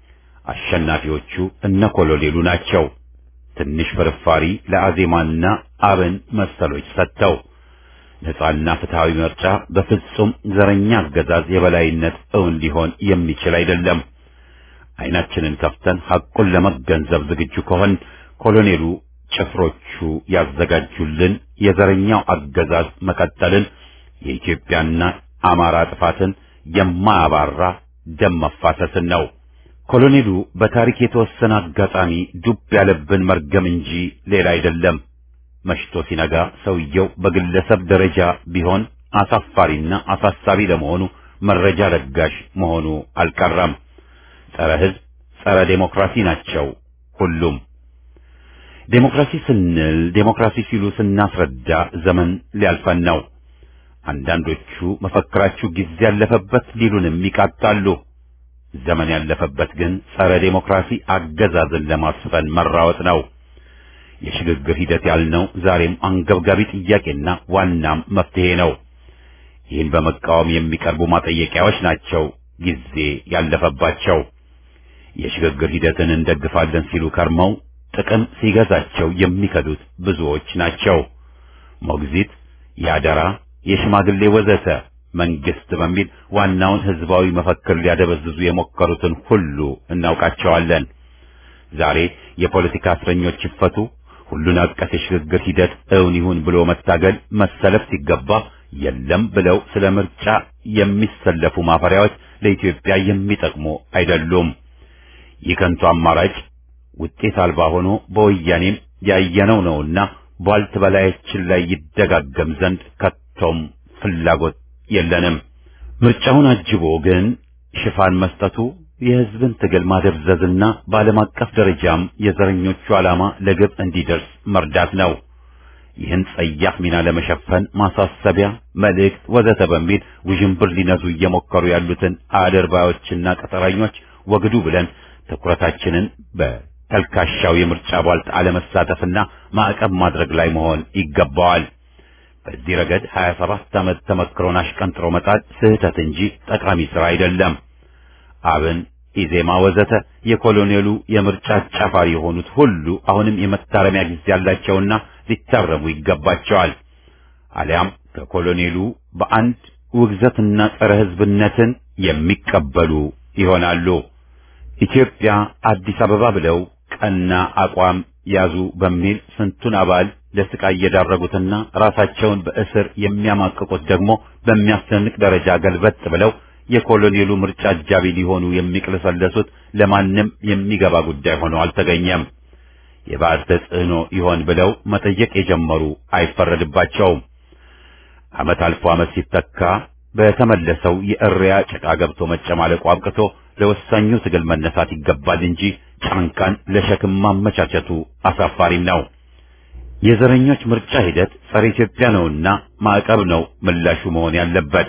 አሸናፊዎቹ እነ ኮሎኔሉ ናቸው። ትንሽ ፍርፋሪ ለአዜማና አብን መሰሎች ሰጥተው ነጻና ፍትሃዊ ምርጫ በፍጹም ዘረኛ አገዛዝ የበላይነት እውን ሊሆን የሚችል አይደለም። አይናችንን ከፍተን ሐቁን ለመገንዘብ ዝግጁ ከሆን ኮሎኔሉ ጭፍሮቹ ያዘጋጁልን የዘረኛው አገዛዝ መቀጠልን የኢትዮጵያና አማራ ጥፋትን የማያባራ ደም መፋሰስን ነው። ኮሎኔሉ በታሪክ የተወሰነ አጋጣሚ ዱብ ያለብን መርገም እንጂ ሌላ አይደለም። መሽቶ ሲነጋ ሰውየው በግለሰብ ደረጃ ቢሆን አሳፋሪና አሳሳቢ ለመሆኑ መረጃ ለጋሽ መሆኑ አልቀረም። ጸረ ሕዝብ፣ ጸረ ዴሞክራሲ ናቸው ሁሉም። ዴሞክራሲ ስንል ዴሞክራሲ ሲሉ ስናስረዳ ዘመን ሊያልፈን ነው። አንዳንዶቹ መፈክራችሁ ጊዜ ያለፈበት ሊሉንም ይቃጣሉ። ዘመን ያለፈበት ግን ጸረ ዴሞክራሲ አገዛዝን ለማስፈን መራወጥ ነው። የሽግግር ሂደት ያልነው ዛሬም አንገብጋቢ ጥያቄና ዋናም መፍትሄ ነው። ይህን በመቃወም የሚቀርቡ ማጠየቂያዎች ናቸው ጊዜ ያለፈባቸው። የሽግግር ሂደትን እንደግፋለን ሲሉ ከርመው ጥቅም ሲገዛቸው የሚከዱት ብዙዎች ናቸው። ሞግዚት፣ ያደራ፣ የሽማግሌ ወዘተ መንግስት በሚል ዋናውን ህዝባዊ መፈክር ሊያደበዝዙ የሞከሩትን ሁሉ እናውቃቸዋለን። ዛሬ የፖለቲካ እስረኞች ይፈቱ፣ ሁሉን አቀፍ የሽግግር ሂደት እውን ይሁን ብሎ መታገል መሰለፍ ሲገባ የለም ብለው ስለ ምርጫ የሚሰለፉ ማፈሪያዎች ለኢትዮጵያ የሚጠቅሙ አይደሉም። ይህ ከንቱ አማራጭ ውጤት አልባ ሆኖ በወያኔም ያየነው ነውና ቧልት በላያችን ላይ ይደጋገም ዘንድ ከቶም ፍላጎት የለንም። ምርጫውን አጅቦ ግን ሽፋን መስጠቱ የህዝብን ትግል ማደብዘዝና በዓለም አቀፍ ደረጃም የዘረኞቹ ዓላማ ለግብ እንዲደርስ መርዳት ነው። ይህን ጸያፍ ሚና ለመሸፈን ማሳሰቢያ፣ መልእክት ወዘተ በሚል ውዥንብር ሊነዙ እየሞከሩ ያሉትን አድርባዮችና ቀጠራኞች ወግዱ ብለን ትኩረታችንን በተልካሻው የምርጫ ቧልት አለመሳተፍና ማዕቀብ ማድረግ ላይ መሆን ይገባዋል። በዚህ ረገድ 27 ዓመት ተመክሮን አሽቀንጥሮ መጣል ስህተት እንጂ ጠቃሚ ሥራ አይደለም። አብን፣ ኢዜማ ወዘተ የኮሎኔሉ የምርጫ አጫፋሪ የሆኑት ሁሉ አሁንም የመታረሚያ ጊዜ ያላቸውና ሊታረሙ ይገባቸዋል። አሊያም ከኮሎኔሉ በአንድ ውግዘትና ጸረ ሕዝብነትን የሚቀበሉ ይሆናሉ። ኢትዮጵያ አዲስ አበባ ብለው ቀና አቋም ያዙ በሚል ስንቱን አባል ለስቃይ የዳረጉትና ራሳቸውን በእስር የሚያማቅቁት ደግሞ በሚያስደንቅ ደረጃ ገልበጥ ብለው የኮሎኔሉ ምርጫ አጃቢ ሊሆኑ የሚቅለሰለሱት ለማንም የሚገባ ጉዳይ ሆኖ አልተገኘም። የባዕድ ተጽዕኖ ይሆን ብለው መጠየቅ የጀመሩ አይፈረድባቸውም። ዓመት አልፎ ዓመት ሲተካ በተመለሰው የእሪያ ጭቃ ገብቶ መጨማለቁ አብቅቶ ለወሳኙ ትግል መነሳት ይገባል እንጂ ጫንቃን ለሸክም ማመቻቸቱ አሳፋሪም ነው። የዘረኞች ምርጫ ሂደት ጸረ ኢትዮጵያ ነውና ማዕቀብ ነው ምላሹ መሆን ያለበት።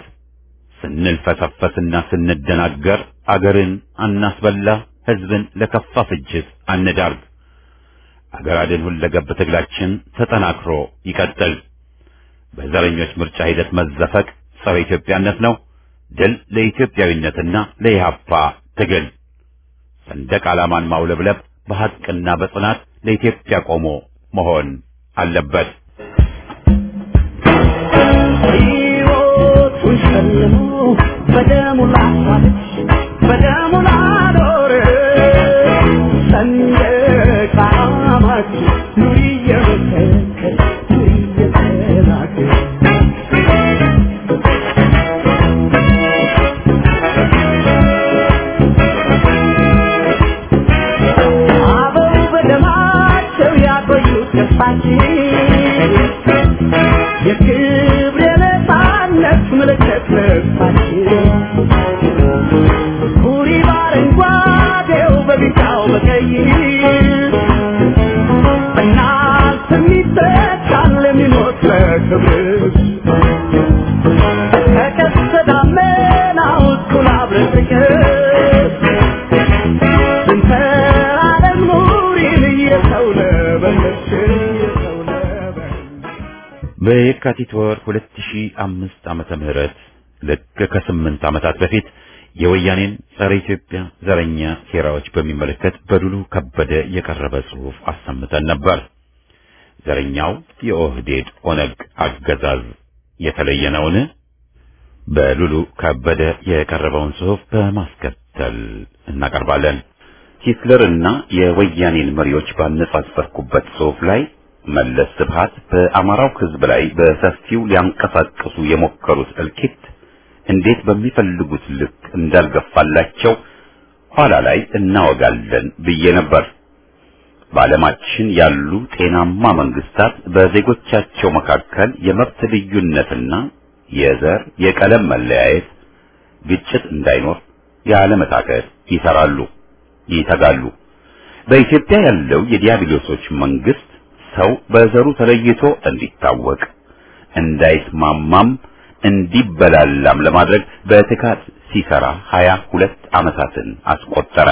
ስንልፈሰፈስና ስንደናገር አገርን አናስበላ፣ ሕዝብን ለከፋ ፍጅት አንዳርግ። አገር አድን ሁለገብ ትግላችን ተጠናክሮ ይቀጥል። በዘረኞች ምርጫ ሂደት መዘፈቅ ጸረ ኢትዮጵያነት ነው። ድል ለኢትዮጵያዊነትና ለኢህአፓ ትግል። ሰንደቅ ዓላማን ማውለብለብ በሐቅና በጽናት ለኢትዮጵያ ቆሞ መሆን አለበት። ሕይወቱን ሸልሞ በደሙ ላሳለች በደሙ ላኖረ ሰንደቅ ዓላማችን ኑሪ እየመሰከር ኑሪ እየተናገር አበው በደማቸው ያቆዩት ተስፋ ተስፋችን የክብር የነፃነት ምልክት ልብሳችን ኩሪ በአረንጓዴው በቢጫው በቀይ በእናት የሚተካል የሚሞት ለክብር ከቀስተ ደመናው እኩል አብረን ፍቅር ስንተራ ዓለም ኑሪን እየሰው ነበለች እየሰው ነበለች በየካቲት ወር 2005 ዓመተ ምህረት ልክ ከስምንት ዓመታት በፊት የወያኔን ጸረ ኢትዮጵያ ዘረኛ ሴራዎች በሚመለከት በዱሉ ከበደ የቀረበ ጽሑፍ አሰምተን ነበር። ዘረኛው የኦህዴድ ኦነግ አገዛዝ የተለየ ነውን? በሉሉ ከበደ የቀረበውን ጽሑፍ በማስከተል እናቀርባለን። ሂትለርና የወያኔን መሪዎች ባነጻጸርኩበት ጽሑፍ ላይ መለስ ስብሃት በአማራው ሕዝብ ላይ በሰፊው ሊያንቀሳቅሱ የሞከሩት እልቂት እንዴት በሚፈልጉት ልክ እንዳልገፋላቸው ኋላ ላይ እናወጋለን ብዬ ነበር። በዓለማችን ያሉ ጤናማ መንግስታት በዜጎቻቸው መካከል የመብት ልዩነትና የዘር የቀለም መለያየት፣ ግጭት እንዳይኖር ያለመታከት ይሰራሉ፣ ይተጋሉ። በኢትዮጵያ ያለው የዲያብሎሶች መንግስት ሰው በዘሩ ተለይቶ እንዲታወቅ እንዳይስማማም እንዲበላላም ለማድረግ በትጋት ሲሰራ ሀያ ሁለት ዓመታትን አስቆጠረ።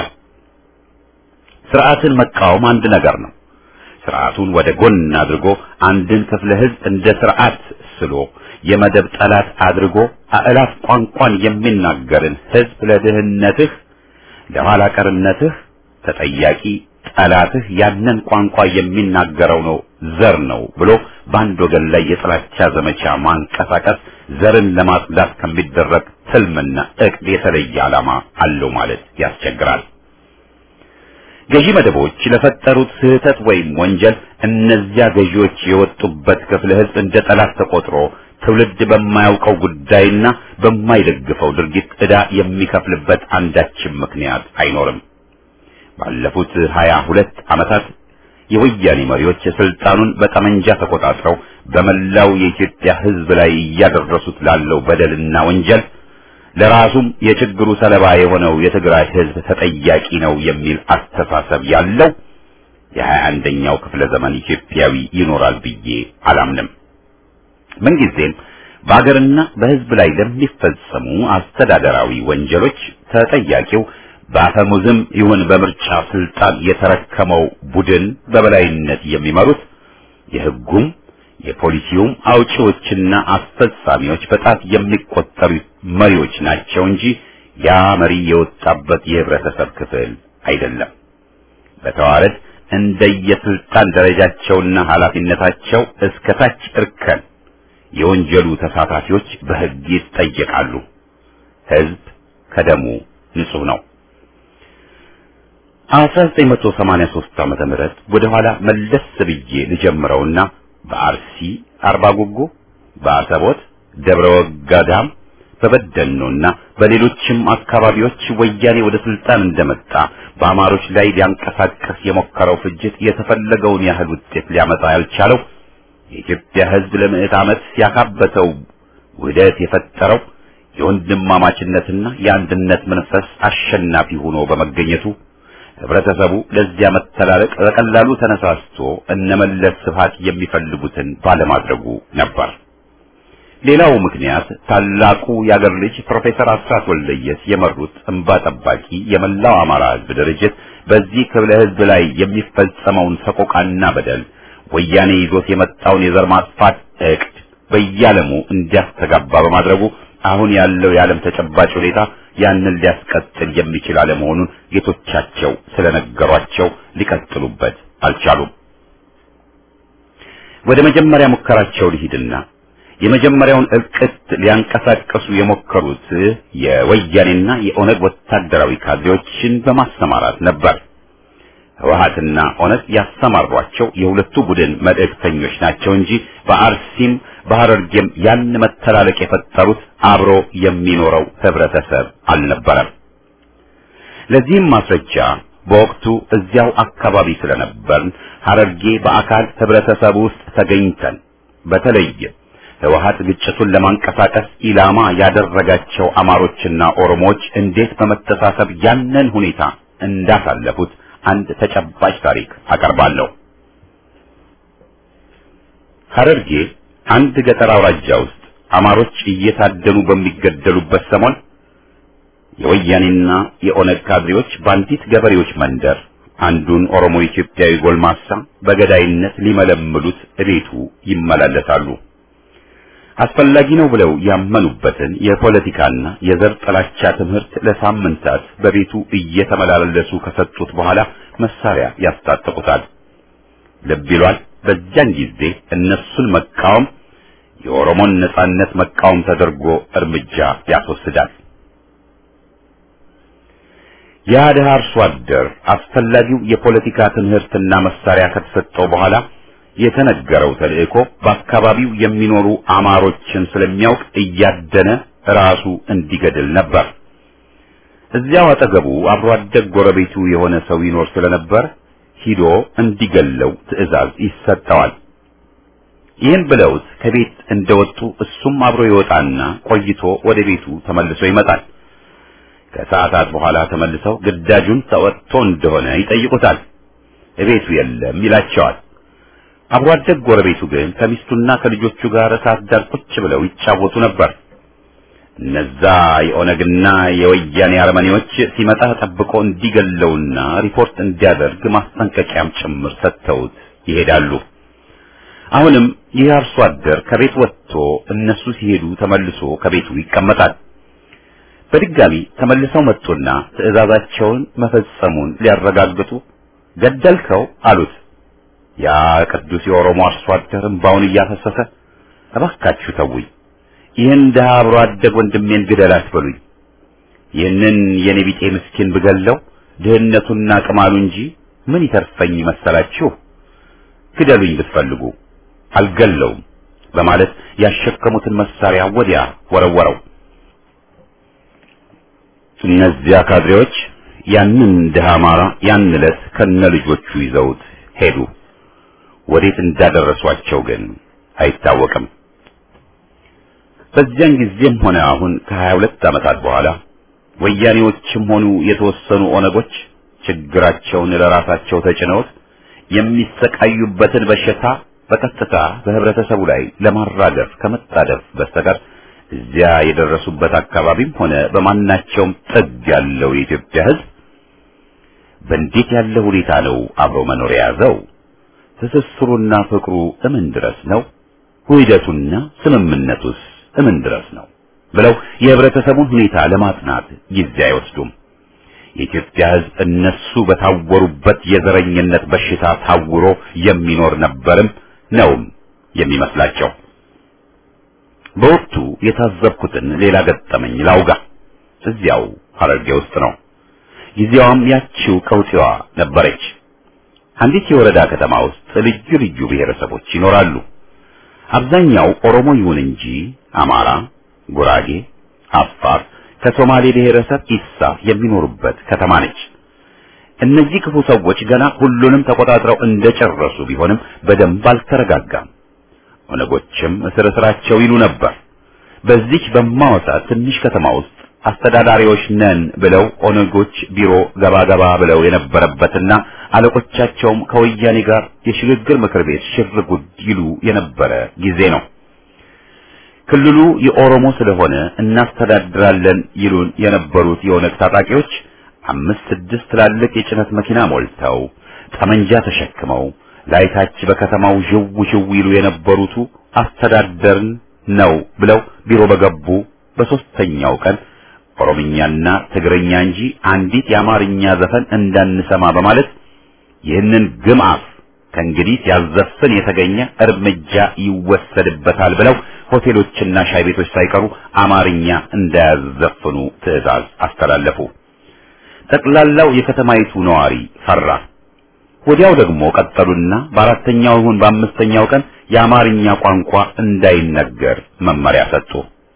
ስርዓትን መቃወም አንድ ነገር ነው። ስርዓቱን ወደ ጎን አድርጎ አንድን ክፍለ ህዝብ እንደ ስርዓት ስሎ የመደብ ጠላት አድርጎ አእላፍ ቋንቋን የሚናገርን ህዝብ ለድህነትህ፣ ለኋላ ቀርነትህ ተጠያቂ ጠላትህ ያንን ቋንቋ የሚናገረው ነው ዘር ነው ብሎ በአንድ ወገን ላይ የጥላቻ ዘመቻ ማንቀሳቀስ ዘርን ለማጽዳት ከሚደረግ ትልምና እቅድ የተለየ ዓላማ አለው ማለት ያስቸግራል። ገዢ መደቦች ለፈጠሩት ስህተት ወይም ወንጀል እነዚያ ገዢዎች የወጡበት ክፍለ ህዝብ እንደ ጠላት ተቆጥሮ ትውልድ በማያውቀው ጉዳይና በማይደግፈው ድርጊት ዕዳ የሚከፍልበት አንዳችም ምክንያት አይኖርም። ባለፉት ሀያ ሁለት ዓመታት የወያኔ መሪዎች ስልጣኑን በጠመንጃ ተቆጣጥረው በመላው የኢትዮጵያ ህዝብ ላይ እያደረሱት ላለው በደልና ወንጀል ለራሱም የችግሩ ሰለባ የሆነው የትግራይ ህዝብ ተጠያቂ ነው የሚል አስተሳሰብ ያለው የሀያ አንደኛው ክፍለ ዘመን ኢትዮጵያዊ ይኖራል ብዬ አላምንም። ምንጊዜም በአገርና በህዝብ ላይ ለሚፈጸሙ አስተዳደራዊ ወንጀሎች ተጠያቂው በአፈሙዝም ይሁን በምርጫ ስልጣን የተረከመው ቡድን በበላይነት የሚመሩት የህጉም የፖሊሲውም አውጪዎችና አስፈጻሚዎች በጣት የሚቆጠሩ መሪዎች ናቸው እንጂ ያ መሪ የወጣበት የህብረተሰብ ክፍል አይደለም። በተዋረድ እንደየስልጣን ደረጃቸውና ኃላፊነታቸው እስከ ታች እርከን የወንጀሉ ተሳታፊዎች በህግ ይጠየቃሉ። ህዝብ ከደሙ ንጹህ ነው። 1983 ዓመተ ምህረት ወደ ኋላ መለስ ብዬ ልጀምረውና በአርሲ አርባ ጉጉ፣ በአሰቦት ደብረ ወጋዳም፣ በበደኖና በሌሎችም አካባቢዎች ወያኔ ወደ ስልጣን እንደመጣ በአማሮች ላይ ሊያንቀሳቀስ የሞከረው ፍጅት የተፈለገውን ያህል ውጤት ሊያመጣ ያልቻለው የኢትዮጵያ ህዝብ ለምዕት ዓመት ያካበተው ውህደት የፈጠረው የወንድማማችነትና የአንድነት መንፈስ አሸናፊ ሆኖ በመገኘቱ ህብረተሰቡ ለዚያ መተላለቅ በቀላሉ ተነሳስቶ እነመለስ ስብሃት የሚፈልጉትን ባለማድረጉ ነበር። ሌላው ምክንያት ታላቁ የአገር ልጅ ፕሮፌሰር አስራት ወልደየስ የመሩት እንባ ጠባቂ የመላው አማራ ህዝብ ድርጅት በዚህ ክፍለ ህዝብ ላይ የሚፈጸመውን ሰቆቃና በደል ወያኔ ይዞት የመጣውን የዘር ማጥፋት እቅድ በየዓለሙ እንዲያስተጋባ በማድረጉ አሁን ያለው የዓለም ተጨባጭ ሁኔታ ያንን ሊያስቀጥል የሚችል አለመሆኑን ጌቶቻቸው ስለነገሯቸው ሊቀጥሉበት አልቻሉም። ወደ መጀመሪያ ሙከራቸው ሊሂድና የመጀመሪያውን እልቅት ሊያንቀሳቀሱ የሞከሩት የወያኔና የኦነግ ወታደራዊ ካድሬዎችን በማሰማራት ነበር። ህወሓትና ኦነግ ያሰማሯቸው የሁለቱ ቡድን መልእክተኞች ናቸው እንጂ በአርሲም በሐረርጌም ያን መተላለቅ የፈጠሩት አብሮ የሚኖረው ህብረተሰብ አልነበረም። ለዚህም ማስረጃ በወቅቱ እዚያው አካባቢ ስለነበርን ሐረርጌ በአካል ህብረተሰቡ ውስጥ ተገኝተን በተለይም ህወሓት ግጭቱን ለማንቀሳቀስ ኢላማ ያደረጋቸው አማሮችና ኦሮሞዎች እንዴት በመተሳሰብ ያንን ሁኔታ እንዳሳለፉት አንድ ተጨባጭ ታሪክ አቀርባለሁ። ሐረርጌ አንድ ገጠር አውራጃ ውስጥ አማሮች እየታደኑ በሚገደሉበት ሰሞን የወያኔና የኦነግ ካድሬዎች በአንዲት ገበሬዎች መንደር አንዱን ኦሮሞ ኢትዮጵያዊ ጎልማሳ በገዳይነት ሊመለምሉት እቤቱ ይመላለሳሉ። አስፈላጊ ነው ብለው ያመኑበትን የፖለቲካና የዘር ጥላቻ ትምህርት ለሳምንታት በቤቱ እየተመላለሱ ከሰጡት በኋላ መሳሪያ ያስታጥቁታል። ልብ ይሏል። በዚያን ጊዜ እነሱን መቃወም የኦሮሞን ነጻነት መቃወም ተደርጎ እርምጃ ያስወስዳል። ያ ድሃ አርሶ አደር አስፈላጊው የፖለቲካ ትምህርትና መሳሪያ ከተሰጠው በኋላ የተነገረው ተልእኮ በአካባቢው የሚኖሩ አማሮችን ስለሚያውቅ እያደነ ራሱ እንዲገድል ነበር። እዚያው አጠገቡ አብሮ አደግ ጎረቤቱ የሆነ ሰው ይኖር ስለነበር ሂዶ እንዲገለው ትዕዛዝ ይሰጠዋል። ይህን ብለውት ከቤት እንደወጡ እሱም አብሮ ይወጣና ቆይቶ ወደ ቤቱ ተመልሶ ይመጣል። ከሰዓታት በኋላ ተመልሰው ግዳጁን ተወጥቶ እንደሆነ ይጠይቁታል። እቤቱ የለም ይላቸዋል። አብሮ አደግ ጎረቤቱ ግን ከሚስቱና ከልጆቹ ጋር እሳት ዳር ቁጭ ብለው ይጫወቱ ነበር። እነዛ የኦነግና የወያኔ አረመኔዎች ሲመጣ ጠብቆ እንዲገለውና ሪፖርት እንዲያደርግ ማስጠንቀቂያም ጭምር ሰጥተውት ይሄዳሉ። አሁንም ይህ አርሶ አደር ከቤት ወጥቶ እነሱ ሲሄዱ ተመልሶ ከቤቱ ይቀመጣል። በድጋሚ ተመልሰው መጡና ትዕዛዛቸውን መፈጸሙን ሊያረጋግጡ ገደልከው አሉት። ያ ቅዱስ የኦሮሞ አርሶ አደር እምባውን እያፈሰሰ እባካችሁ ተውኝ፣ ይህን ድሀ አብሮ አደግ ወንድሜን ግደል አትበሉኝ። ይህንን የኔ ቢጤ ምስኪን ብገለው ድህነቱና ቅማሉ እንጂ ምን ይተርፈኝ መሰላችሁ? ግደሉኝ ብትፈልጉ አልገለውም በማለት ያሸከሙትን መሳሪያ ወዲያ ወረወረው። እነዚያ ካድሬዎች ያንን ድሃ አማራ ያን ዕለት ከነ ልጆቹ ይዘውት ሄዱ። ወዴት እንዳደረሷቸው ግን አይታወቅም። በዚያን ጊዜም ሆነ አሁን ከሀያ ሁለት ዓመታት በኋላ ወያኔዎችም ሆኑ የተወሰኑ ኦነጎች ችግራቸውን ለራሳቸው ተጭነውት የሚሰቃዩበትን በሽታ በቀጥታ በህብረተሰቡ ላይ ለማራገፍ ከመጣደፍ በስተቀር እዚያ የደረሱበት አካባቢም ሆነ በማናቸውም ጥግ ያለው የኢትዮጵያ ሕዝብ በእንዴት ያለ ሁኔታ ነው አብሮ መኖር የያዘው? ትስስሩና ፍቅሩ እምን ድረስ ነው? ውህደቱና ስምምነቱስ እምን ድረስ ነው? ብለው የህብረተሰቡን ሁኔታ ለማጥናት ጊዜ አይወስዱም። የኢትዮጵያ ሕዝብ እነሱ በታወሩበት የዘረኝነት በሽታ ታውሮ የሚኖር ነበርም ነውም የሚመስላቸው። በወቅቱ የታዘብኩትን ሌላ ገጠመኝ ላውጋ። እዚያው ሐረርጌ ውስጥ ነው። ጊዜዋም ያቺው ቀውጢዋ ነበረች። አንዲት የወረዳ ከተማ ውስጥ ልዩ ልዩ ብሔረሰቦች ይኖራሉ። አብዛኛው ኦሮሞ ይሁን እንጂ አማራ፣ ጉራጌ፣ አፋር ከሶማሌ ብሔረሰብ ኢሳ የሚኖሩበት ከተማ ነች። እነዚህ ክፉ ሰዎች ገና ሁሉንም ተቆጣጥረው እንደጨረሱ ቢሆንም በደንብ አልተረጋጋም። ኦነጎችም እስር እስራቸው ይሉ ነበር። በዚች በማወሳ ትንሽ ከተማ ውስጥ አስተዳዳሪዎች ነን ብለው ኦነጎች ቢሮ ገባ ገባ ብለው የነበረበትና አለቆቻቸውም ከወያኔ ጋር የሽግግር ምክር ቤት ሽር ጉድ ይሉ የነበረ ጊዜ ነው። ክልሉ የኦሮሞ ስለሆነ እናስተዳድራለን ይሉን የነበሩት የኦነግ ታጣቂዎች አምስት ስድስት ትላልቅ የጭነት መኪና ሞልተው ጠመንጃ ተሸክመው ላይታች በከተማው ዥው ዥው ይሉ የነበሩቱ አስተዳደርን ነው ብለው ቢሮ በገቡ በሶስተኛው ቀን ኦሮምኛና ትግርኛ እንጂ አንዲት የአማርኛ ዘፈን እንዳንሰማ በማለት ይህንን ግምአፍ ከእንግዲህ ሲያዘፍን የተገኘ እርምጃ ይወሰድበታል ብለው ሆቴሎችና ሻይ ቤቶች ሳይቀሩ አማርኛ እንዳያዘፍኑ ትዕዛዝ አስተላለፉ። ጠቅላላው የከተማይቱ ነዋሪ ፈራ። ወዲያው ደግሞ ቀጠሉና በአራተኛው ይሁን በአምስተኛው ቀን የአማርኛ ቋንቋ እንዳይነገር መመሪያ ሰጡ።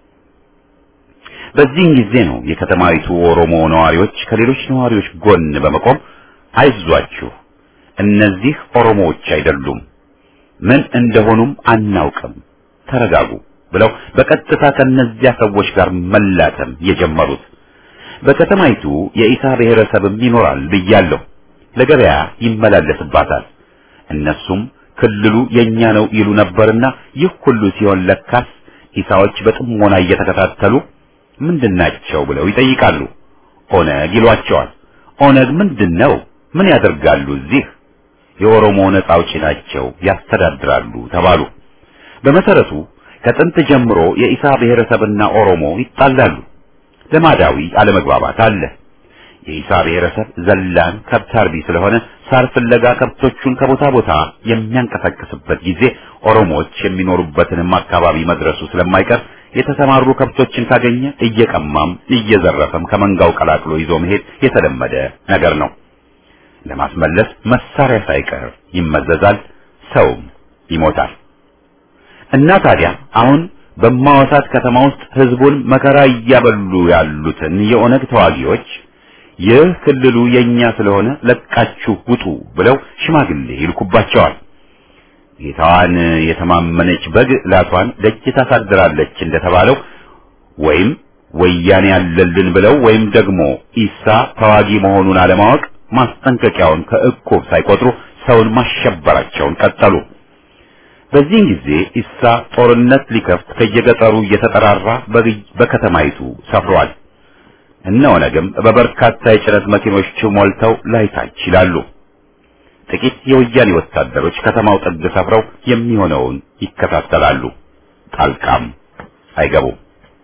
በዚህን ጊዜ ነው የከተማይቱ ኦሮሞ ነዋሪዎች ከሌሎች ነዋሪዎች ጎን በመቆም አይዟችሁ፣ እነዚህ ኦሮሞዎች አይደሉም፣ ምን እንደሆኑም አናውቅም፣ ተረጋጉ ብለው በቀጥታ ከነዚያ ሰዎች ጋር መላተም የጀመሩት። በከተማይቱ የኢሳ ብሔረሰብም ይኖራል ብያለሁ። ለገበያ ይመላለስባታል። እነሱም ክልሉ የኛ ነው ይሉ ነበርና ይህ ሁሉ ሲሆን ለካስ ኢሳዎች በጥሞና እየተከታተሉ ምንድናቸው ብለው ይጠይቃሉ። ኦነግ ይሏቸዋል። ኦነግ ምንድነው? ምን ያደርጋሉ እዚህ? የኦሮሞ ነጻ አውጪ ናቸው፣ ያስተዳድራሉ ተባሉ። በመሰረቱ ከጥንት ጀምሮ የኢሳ ብሔረሰብና ኦሮሞ ይጣላሉ። ልማዳዊ አለመግባባት አለ። የኢሳ ብሔረሰብ ዘላን ከብት አርቢ ስለሆነ ሳር ፍለጋ ከብቶቹን ከቦታ ቦታ የሚያንቀሳቅስበት ጊዜ ኦሮሞዎች የሚኖሩበትንም አካባቢ መድረሱ ስለማይቀር የተሰማሩ ከብቶችን ካገኘ እየቀማም እየዘረፈም ከመንጋው ቀላቅሎ ይዞ መሄድ የተለመደ ነገር ነው። ለማስመለስ መሳሪያ ሳይቀር ይመዘዛል፣ ሰውም ይሞታል። እና ታዲያ አሁን በማዋሳት ከተማ ውስጥ ህዝቡን መከራ እያበሉ ያሉትን የኦነግ ተዋጊዎች ይህ ክልሉ የኛ ስለሆነ ለቃችሁ ውጡ ብለው ሽማግሌ ይልኩባቸዋል። ጌታዋን የተማመነች በግ ላቷን ደጅ ታሳድራለች እንደተባለው ወይም ወያኔ ያለልን ብለው ወይም ደግሞ ኢሳ ተዋጊ መሆኑን አለማወቅ ማስጠንቀቂያውን ከእቁብ ሳይቆጥሩ ሰውን ማሸበራቸውን ቀጠሉ። በዚህን ጊዜ ኢሳ ጦርነት ሊከፍት ከየገጠሩ እየተጠራራ በከተማይቱ ሰፍሯል። እነ ኦነግም በበርካታ የጭነት መኪኖች ሞልተው ላይታች ይላሉ። ጥቂት የወያኔ ወታደሮች ከተማው ጥግ ሰፍረው የሚሆነውን ይከታተላሉ። ጣልቃም አይገቡም።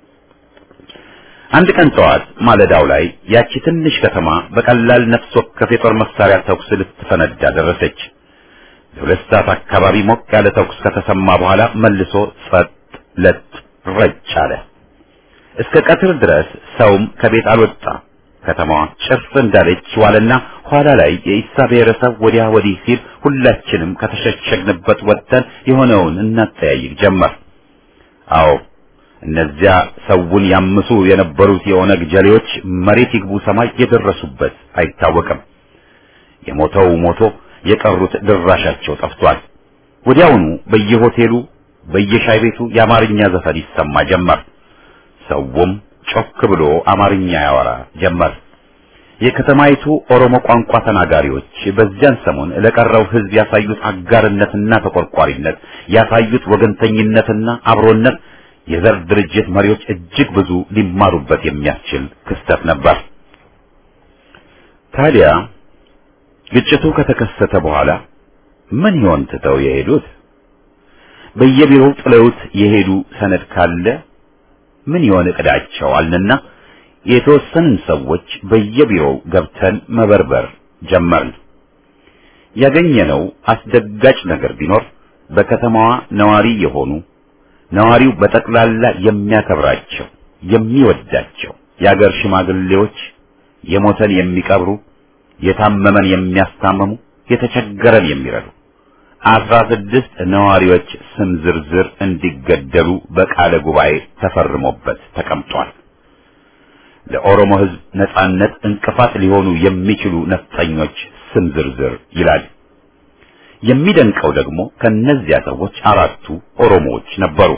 አንድ ቀን ጠዋት ማለዳው ላይ ያቺ ትንሽ ከተማ በቀላል ነፍስ ወከፍ የጦር መሳሪያ ተኩስ ልትፈነዳ ደረሰች። ለሁለት ሰዓት አካባቢ ሞቅ ያለ ተኩስ ከተሰማ በኋላ መልሶ ጸጥ ለጥ ረጭ አለ። እስከ ቀትር ድረስ ሰውም ከቤት አልወጣ። ከተማዋ ጭር እንዳለች ዋለና ኋላ ላይ የኢሳ ብሔረሰብ ወዲያ ወዲህ ሲል ሁላችንም ከተሸሸግንበት ወጥተን የሆነውን እናጠያይቅ ጀመር። አዎ እነዚያ ሰውን ያምሱ የነበሩት የኦነግ ጀሌዎች መሬት ይግቡ ሰማይ የደረሱበት አይታወቅም። የሞተው ሞቶ የቀሩት ድራሻቸው ጠፍቷል። ወዲያውኑ በየሆቴሉ በየሻይ ቤቱ የአማርኛ ዘፈን ይሰማ ጀመር። ሰውም ጮክ ብሎ አማርኛ ያወራ ጀመር። የከተማይቱ ኦሮሞ ቋንቋ ተናጋሪዎች በዚያን ሰሞን ለቀረው ሕዝብ ያሳዩት አጋርነትና ተቆርቋሪነት፣ ያሳዩት ወገንተኝነትና አብሮነት የዘር ድርጅት መሪዎች እጅግ ብዙ ሊማሩበት የሚያስችል ክስተት ነበር። ታዲያ ግጭቱ ከተከሰተ በኋላ ምን ይሆን ትተው የሄዱት? በየቢሮው ጥለውት የሄዱ ሰነድ ካለ ምን ይሆን እቅዳቸው አልንና የተወሰንን ሰዎች በየቢሮው ገብተን መበርበር ጀመርን። ያገኘነው አስደጋጭ ነገር ቢኖር በከተማዋ ነዋሪ የሆኑ ነዋሪው በጠቅላላ የሚያከብራቸው የሚወዳቸው የአገር ሽማግሌዎች የሞተን የሚቀብሩ የታመመን የሚያስታምሙ የተቸገረን የሚረዱ አስራ ስድስት ነዋሪዎች ስም ዝርዝር እንዲገደሉ በቃለ ጉባኤ ተፈርሞበት ተቀምጧል። ለኦሮሞ ሕዝብ ነጻነት እንቅፋት ሊሆኑ የሚችሉ ነፍጠኞች ስም ዝርዝር ይላል። የሚደንቀው ደግሞ ከነዚያ ሰዎች አራቱ ኦሮሞዎች ነበሩ።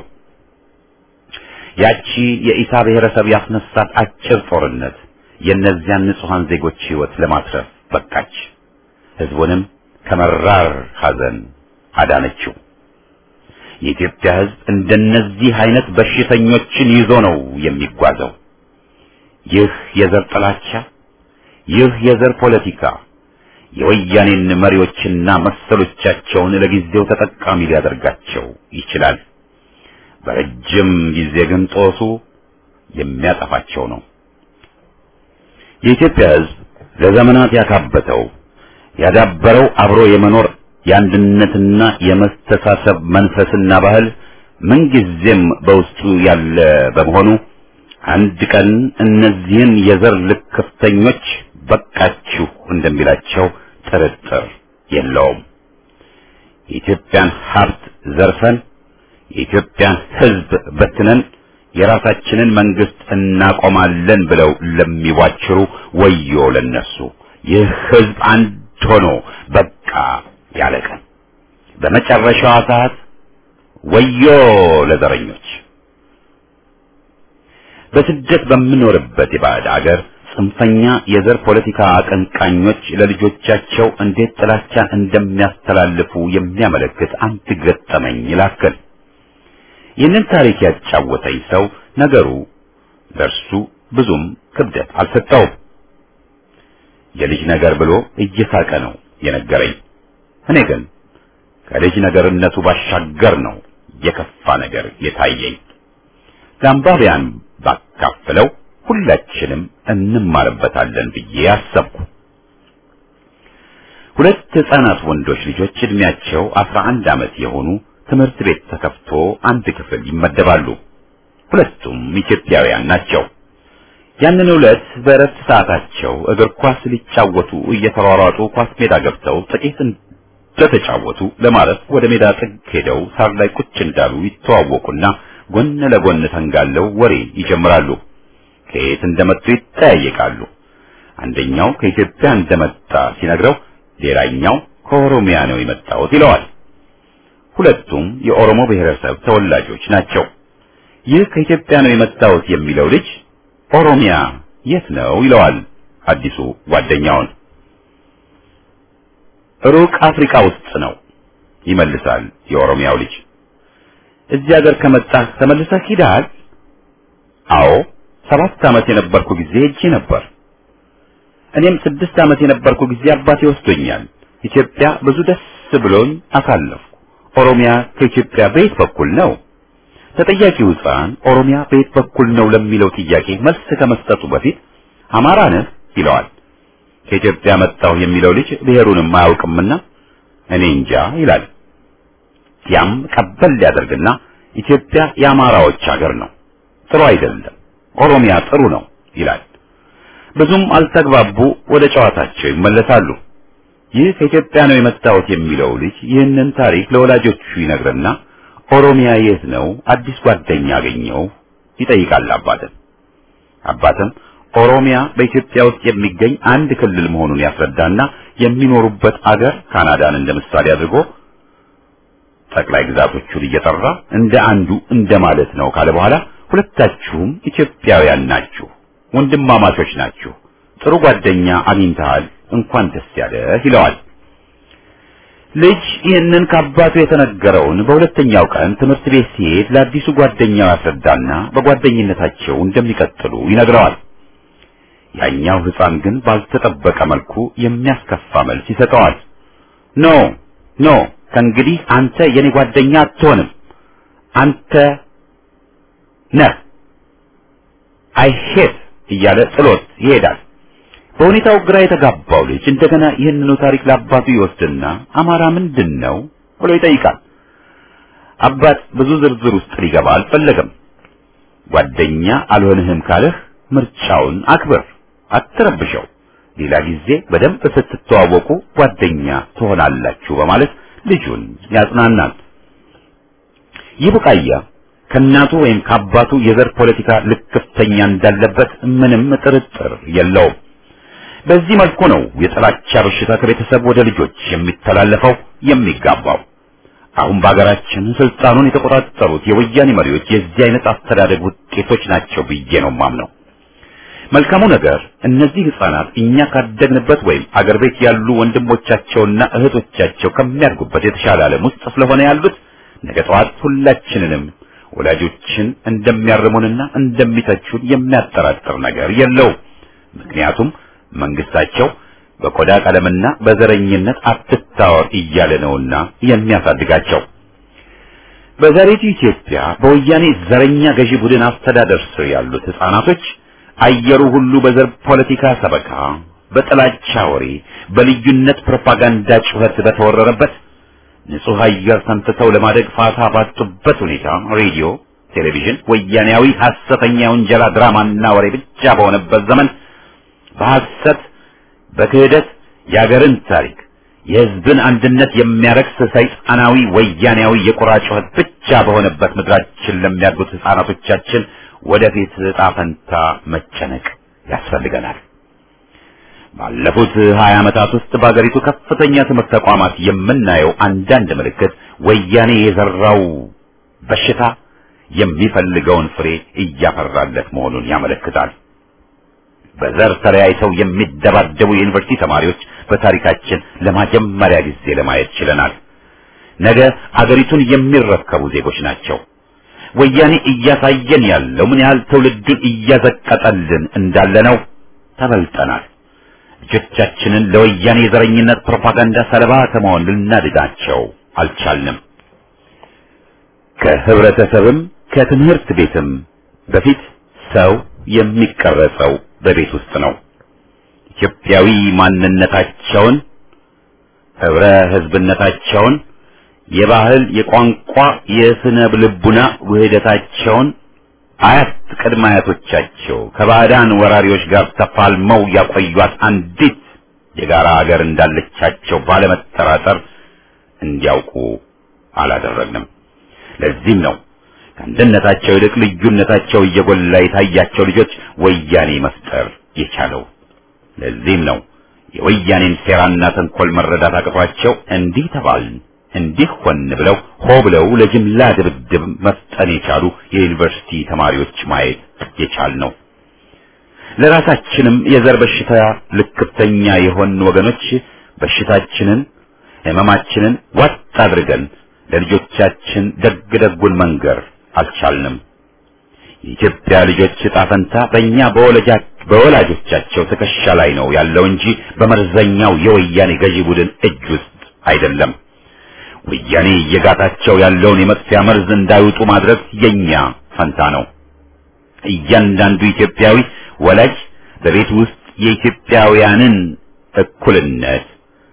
ያቺ የኢሳ ብሔረሰብ ያስነሳት አጭር ጦርነት የእነዚያን ንጹሐን ዜጎች ሕይወት ለማትረፍ በቃች። ሕዝቡንም ከመራር ሐዘን አዳነችው። የኢትዮጵያ ሕዝብ እንደነዚህ አይነት በሽተኞችን ይዞ ነው የሚጓዘው። ይህ የዘር ጥላቻ፣ ይህ የዘር ፖለቲካ የወያኔን መሪዎችና መሰሎቻቸውን ለጊዜው ተጠቃሚ ሊያደርጋቸው ይችላል። በረጅም ጊዜ ግን ጦሱ የሚያጠፋቸው ነው። የኢትዮጵያ ሕዝብ ለዘመናት ያካበተው ያዳበረው አብሮ የመኖር የአንድነትና የመስተሳሰብ መንፈስና ባህል ምንጊዜም በውስጡ ያለ በመሆኑ አንድ ቀን እነዚህን የዘር ልክፍተኞች በቃችሁ እንደሚላቸው ጥርጥር የለውም። የኢትዮጵያን ሀብት ዘርፈን የኢትዮጵያን ሕዝብ በትነን የራሳችንን መንግስት እናቆማለን ብለው ለሚዋችሩ ወዮ ለነሱ። ይህ ሕዝብ አንድ ሆኖ በቃ ያለ ቀን በመጨረሻዋ ሰዓት ወዮ ለዘረኞች በስደት በምኖርበት የባዕድ አገር ጽንፈኛ የዘር ፖለቲካ አቀንቃኞች ለልጆቻቸው እንዴት ጥላቻን እንደሚያስተላልፉ የሚያመለክት አንድ ገጠመኝ ላክል። ይህንን ታሪክ ያጫወተኝ ሰው ነገሩ ለእርሱ ብዙም ክብደት አልሰጠውም። የልጅ ነገር ብሎ እየሳቀ ነው የነገረኝ። እኔ ግን ከልጅ ነገርነቱ ባሻገር ነው የከፋ ነገር የታየኝ። ለአንባቢያን ባካፍለው ሁላችንም እንማርበታለን ብዬ አሰብኩ። ሁለት ሕፃናት ወንዶች ልጆች እድሜያቸው አስራ አንድ ዓመት የሆኑ ትምህርት ቤት ተከፍቶ አንድ ክፍል ይመደባሉ። ሁለቱም ኢትዮጵያውያን ናቸው። ያንን ዕለት በእረፍት ሰዓታቸው እግር ኳስ ሊጫወቱ እየተሯሯጡ ኳስ ሜዳ ገብተው ጥቂት እንደተጫወቱ ለማረፍ ወደ ሜዳ ጥግ ሄደው ሳር ላይ ቁጭ እንዳሉ ይተዋወቁና ጎን ለጎን ተንጋለው ወሬ ይጀምራሉ። ከየት እንደመጡ ይጠያየቃሉ። አንደኛው ከኢትዮጵያ እንደመጣ ሲነግረው፣ ሌላኛው ከኦሮሚያ ነው የመጣሁት ይለዋል። ሁለቱም የኦሮሞ ብሔረሰብ ተወላጆች ናቸው። ይህ ከኢትዮጵያ ነው የመጣሁት የሚለው ልጅ ኦሮሚያ የት ነው ይለዋል አዲሱ ጓደኛውን። ሩቅ አፍሪካ ውስጥ ነው ይመልሳል የኦሮሚያው ልጅ። እዚህ ሀገር ከመጣህ ተመልሰህ ሂደሃል? አዎ ሰባት ዓመት የነበርኩ ጊዜ ሄጄ ነበር። እኔም ስድስት ዓመት የነበርኩ ጊዜ አባቴ ወስዶኛል። ኢትዮጵያ ብዙ ደስ ብሎኝ አሳለፍኩ። ኦሮሚያ ከኢትዮጵያ በየት በኩል ነው? ተጠያቂው ሕፃን ኦሮሚያ በየት በኩል ነው ለሚለው ጥያቄ መልስ ከመስጠቱ በፊት አማራ ነህ ይለዋል። ከኢትዮጵያ መጣሁ የሚለው ልጅ ብሔሩንም አያውቅምና እኔ እንጃ ይላል። ያም ቀበል ሊያደርግና ኢትዮጵያ የአማራዎች ሀገር ነው፣ ጥሩ አይደለም፣ ኦሮሚያ ጥሩ ነው ይላል። ብዙም አልተግባቡ፣ ወደ ጨዋታቸው ይመለሳሉ። ይህ ከኢትዮጵያ ነው የመጣሁት የሚለው ልጅ ይህንን ታሪክ ለወላጆቹ ይነግርና ኦሮሚያ የት ነው አዲስ ጓደኛ አገኘው ይጠይቃል አባትን። አባትም ኦሮሚያ በኢትዮጵያ ውስጥ የሚገኝ አንድ ክልል መሆኑን ያስረዳና የሚኖሩበት አገር ካናዳን እንደ ምሳሌ አድርጎ ጠቅላይ ግዛቶቹን እየጠራ እንደ አንዱ እንደማለት ነው ካለ በኋላ ሁለታችሁም ኢትዮጵያውያን ናችሁ፣ ወንድማማቾች ናችሁ፣ ጥሩ ጓደኛ አግኝተሃል፣ እንኳን ደስ ያለህ ይለዋል። ልጅ ይህንን ከአባቱ የተነገረውን በሁለተኛው ቀን ትምህርት ቤት ሲሄድ ለአዲሱ ጓደኛው ያስረዳና በጓደኝነታቸው እንደሚቀጥሉ ይነግረዋል። ያኛው ሕፃን ግን ባልተጠበቀ መልኩ የሚያስከፋ መልስ ይሰጠዋል። ኖ ኖ ከእንግዲህ አንተ የኔ ጓደኛ አትሆንም፣ አንተ ነህ አይሄድ እያለ ጥሎት ይሄዳል። በሁኔታው ግራ የተጋባው ልጅ እንደገና ይህንኑ ታሪክ ለአባቱ ይወስድና አማራ ምንድን ነው ብሎ ይጠይቃል። አባት ብዙ ዝርዝር ውስጥ ሊገባ አልፈለገም። ጓደኛ አልሆንህም ካለህ ምርጫውን አክብር፣ አትረብሸው። ሌላ ጊዜ በደንብ ስትተዋወቁ ጓደኛ ትሆናላችሁ በማለት ልጁን ያጽናናል። ይህ ቡቃያ ከእናቱ ወይም ከአባቱ የዘር ፖለቲካ ልክፍተኛ እንዳለበት ምንም ጥርጥር የለውም። በዚህ መልኩ ነው የጥላቻ በሽታ ከቤተሰብ ወደ ልጆች የሚተላለፈው የሚጋባው። አሁን በሀገራችን ስልጣኑን የተቆጣጠሩት የወያኔ መሪዎች የዚህ አይነት አስተዳደግ ውጤቶች ናቸው ብዬ ነው ማምነው። መልካሙ ነገር እነዚህ ህፃናት እኛ ካደግንበት ወይም አገር ቤት ያሉ ወንድሞቻቸውና እህቶቻቸው ከሚያድጉበት የተሻለ ዓለም ውስጥ ስለሆነ ያሉት ነገ ጠዋት ሁላችንንም ወላጆችን እንደሚያርሙንና እንደሚተቹን የሚያጠራጥር ነገር የለውም። ምክንያቱም መንግስታቸው በቆዳ ቀለምና በዘረኝነት አትታወር እያለ ነውና የሚያሳድጋቸው። በዛሬቱ ኢትዮጵያ በወያኔ ዘረኛ ገዢ ቡድን አስተዳደር ስር ያሉት ህፃናቶች አየሩ ሁሉ በዘር ፖለቲካ ሰበካ፣ በጥላቻ ወሬ፣ በልዩነት ፕሮፓጋንዳ ጩኸት በተወረረበት ንጹህ አየር ሰንትተው ለማደግ ፋታ ባጡበት ሁኔታ ሬዲዮ፣ ቴሌቪዥን ወያኔያዊ ሐሰተኛ የውንጀላ ድራማና ወሬ ብቻ በሆነበት ዘመን በሐሰት በክህደት የአገርን ታሪክ የህዝብን አንድነት የሚያረክስ ሰይጣናዊ ወያኔያዊ የቁራ ጩኸት ብቻ በሆነበት ምድራችን ለሚያድጉት ህፃናቶቻችን ወደፊት ዕጣ ፈንታ መጨነቅ ያስፈልገናል። ባለፉት 20 ዓመታት ውስጥ በአገሪቱ ከፍተኛ ትምህርት ተቋማት የምናየው አንዳንድ ምልክት ወያኔ የዘራው በሽታ የሚፈልገውን ፍሬ እያፈራለት መሆኑን ያመለክታል። በዘር ተለያይተው የሚደባደቡ የዩኒቨርሲቲ ተማሪዎች በታሪካችን ለመጀመሪያ ጊዜ ለማየት ችለናል። ነገ አገሪቱን የሚረከቡ ዜጎች ናቸው። ወያኔ እያሳየን ያለው ምን ያህል ትውልዱን እያዘቀጠልን እንዳለ ነው። ተበልጠናል። ልጆቻችንን ለወያኔ የዘረኝነት ፕሮፓጋንዳ ሰለባ ከመሆን ልናድናቸው አልቻልንም። ከህብረተሰብም ከትምህርት ቤትም በፊት ሰው የሚቀረጸው በቤት ውስጥ ነው። ኢትዮጵያዊ ማንነታቸውን፣ ህብረ ህዝብነታቸውን፣ የባህል፣ የቋንቋ፣ የስነ ልቡና ውህደታቸውን አያት ቅድመ አያቶቻቸው ከባዕዳን ወራሪዎች ጋር ተፋልመው ያቆዩት አንዲት የጋራ ሀገር እንዳለቻቸው ባለመጠራጠር እንዲያውቁ አላደረግንም። ለዚህም ነው ከአንድነታቸው ይልቅ ልዩነታቸው እየጎላ የታያቸው ልጆች ወያኔ መፍጠር የቻለው። ለዚህም ነው የወያኔን ሴራና ተንኮል መረዳት አቅቷቸው እንዲህ ተባልን እንዲህ ሆን ብለው ሆ ብለው ለጅምላ ድብድብ መፍጠን የቻሉ የዩኒቨርሲቲ ተማሪዎች ማየት የቻል ነው። ለራሳችንም የዘር በሽታ ልክፍተኛ የሆን ወገኖች በሽታችንን ህመማችንን ዋጥ አድርገን ለልጆቻችን ደግ ደጉን መንገር አልቻልንም። የኢትዮጵያ ልጆች ዕጣ ፈንታ በእኛ በወላጆቻቸው ትከሻ ላይ ነው ያለው እንጂ በመርዘኛው የወያኔ ገዢ ቡድን እጅ ውስጥ አይደለም። ወያኔ እየጋታቸው ያለውን የመጥፊያ መርዝ እንዳይውጡ ማድረግ የኛ ፈንታ ነው። እያንዳንዱ ኢትዮጵያዊ ወላጅ በቤት ውስጥ የኢትዮጵያውያንን እኩልነት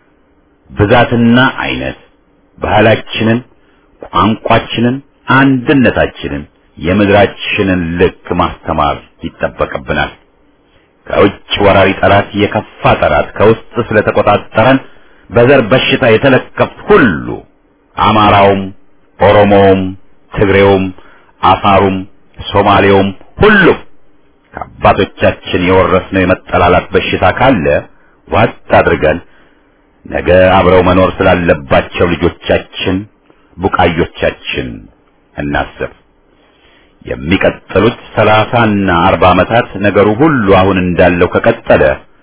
ብዛትና አይነት፣ ባህላችንን፣ ቋንቋችንን፣ አንድነታችንን፣ የምድራችንን ልክ ማስተማር ይጠበቅብናል። ከውጭ ወራሪ ጠላት የከፋ ጠላት ከውስጥ ስለተቆጣጠረን በዘር በሽታ የተለከፍ ሁሉ አማራውም፣ ኦሮሞውም፣ ትግሬውም፣ አፋሩም፣ ሶማሌውም ሁሉም ከአባቶቻችን የወረስነው የመጠላላት በሽታ ካለ ዋጥ አድርገን ነገ አብረው መኖር ስላለባቸው ልጆቻችን ቡቃዮቻችን እናስብ። የሚቀጥሉት ሰላሳና አርባ ዓመታት ነገሩ ሁሉ አሁን እንዳለው ከቀጠለ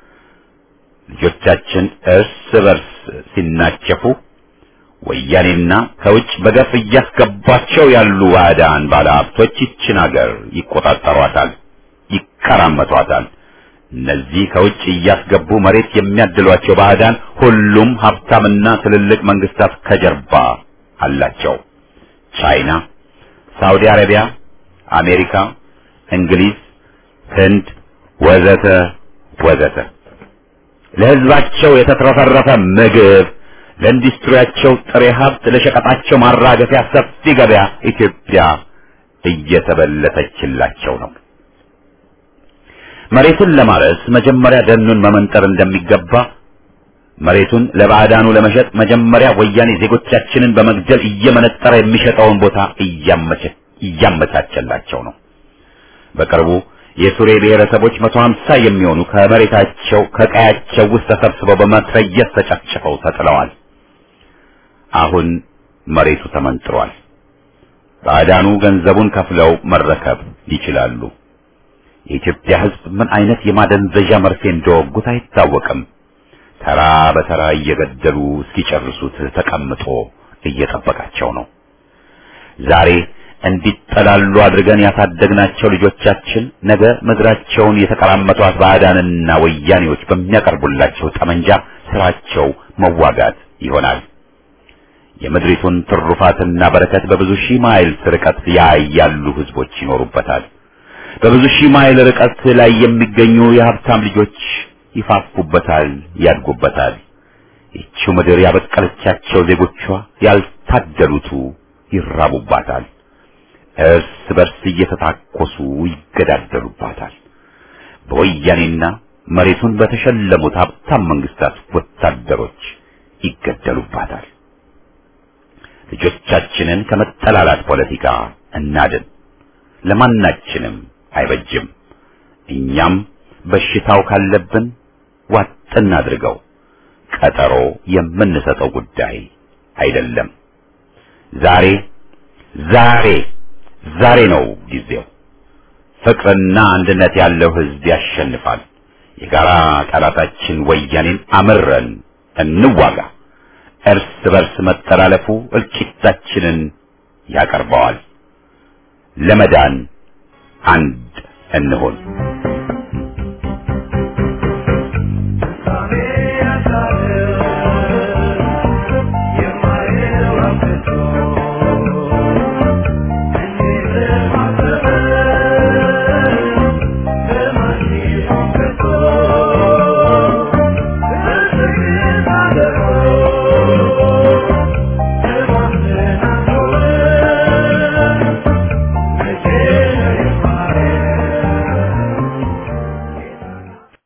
ልጆቻችን እርስ በርስ ሲናቸፉ ወያኔና ከውጭ በገፍ እያስገቧቸው ያሉ ባዕዳን ባለሀብቶች ይችን አገር ይቆጣጠሯታል፣ ይቀራመቷታል። እነዚህ ከውጭ እያስገቡ መሬት የሚያድሏቸው ባዕዳን ሁሉም ሀብታምና ትልልቅ መንግስታት ከጀርባ አላቸው። ቻይና፣ ሳውዲ አረቢያ፣ አሜሪካ፣ እንግሊዝ፣ ህንድ ወዘተ ወዘተ ለህዝባቸው የተትረፈረፈ ምግብ ለኢንዱስትሪያቸው ጥሬ ሀብት ለሸቀጣቸው ማራገፊያ ሰፊ ገበያ ኢትዮጵያ እየተበለተችላቸው ነው። መሬቱን ለማረስ መጀመሪያ ደኑን መመንጠር እንደሚገባ መሬቱን ለባዕዳኑ ለመሸጥ መጀመሪያ ወያኔ ዜጎቻችንን በመግደል እየመነጠረ የሚሸጠውን ቦታ እያመቻቸላቸው ነው። በቅርቡ የሱሬ ብሔረሰቦች መቶ ሀምሳ የሚሆኑ ከመሬታቸው ከቀያቸው ውስጥ ተሰብስበው በመትረየስ ተጨፍጭፈው ተጥለዋል። አሁን መሬቱ ተመንጥሯል። ባዕዳኑ ገንዘቡን ከፍለው መረከብ ይችላሉ። የኢትዮጵያ ሕዝብ ምን አይነት የማደንዘዣ መርፌ እንደወጉት አይታወቅም። ተራ በተራ እየገደሉ እስኪጨርሱት ተቀምጦ እየጠበቃቸው ነው። ዛሬ እንዲጠላሉ አድርገን ያሳደግናቸው ልጆቻችን ነገ ምድራቸውን የተቀራመቷት ባዕዳንና ወያኔዎች በሚያቀርቡላቸው ጠመንጃ ስራቸው መዋጋት ይሆናል። የምድሪቱን ትሩፋትና በረከት በብዙ ሺህ ማይል ርቀት ላይ ያሉ ህዝቦች ይኖሩበታል። በብዙ ሺህ ማይል ርቀት ላይ የሚገኙ የሀብታም ልጆች ይፋፉበታል፣ ያድጉበታል። ይቺው ምድር ያበቀለቻቸው ዜጎቿ ያልታደሉቱ ይራቡባታል። እርስ በርስ እየተታኮሱ ይገዳደሉባታል። በወያኔና መሬቱን በተሸለሙት ሀብታም መንግስታት ወታደሮች ይገደሉባታል። ልጆቻችንን ከመጠላላት ፖለቲካ እናድን። ለማናችንም አይበጅም። እኛም በሽታው ካለብን ዋጥ እናድርገው። ቀጠሮ የምንሰጠው ጉዳይ አይደለም። ዛሬ ዛሬ ዛሬ ነው ጊዜው። ፍቅርና አንድነት ያለው ህዝብ ያሸንፋል። የጋራ ጠላታችን ወያኔን አምረን እንዋጋ። እርስ በርስ መጠላለፉ እልቂታችንን ያቀርበዋል። ለመዳን አንድ እንሆን።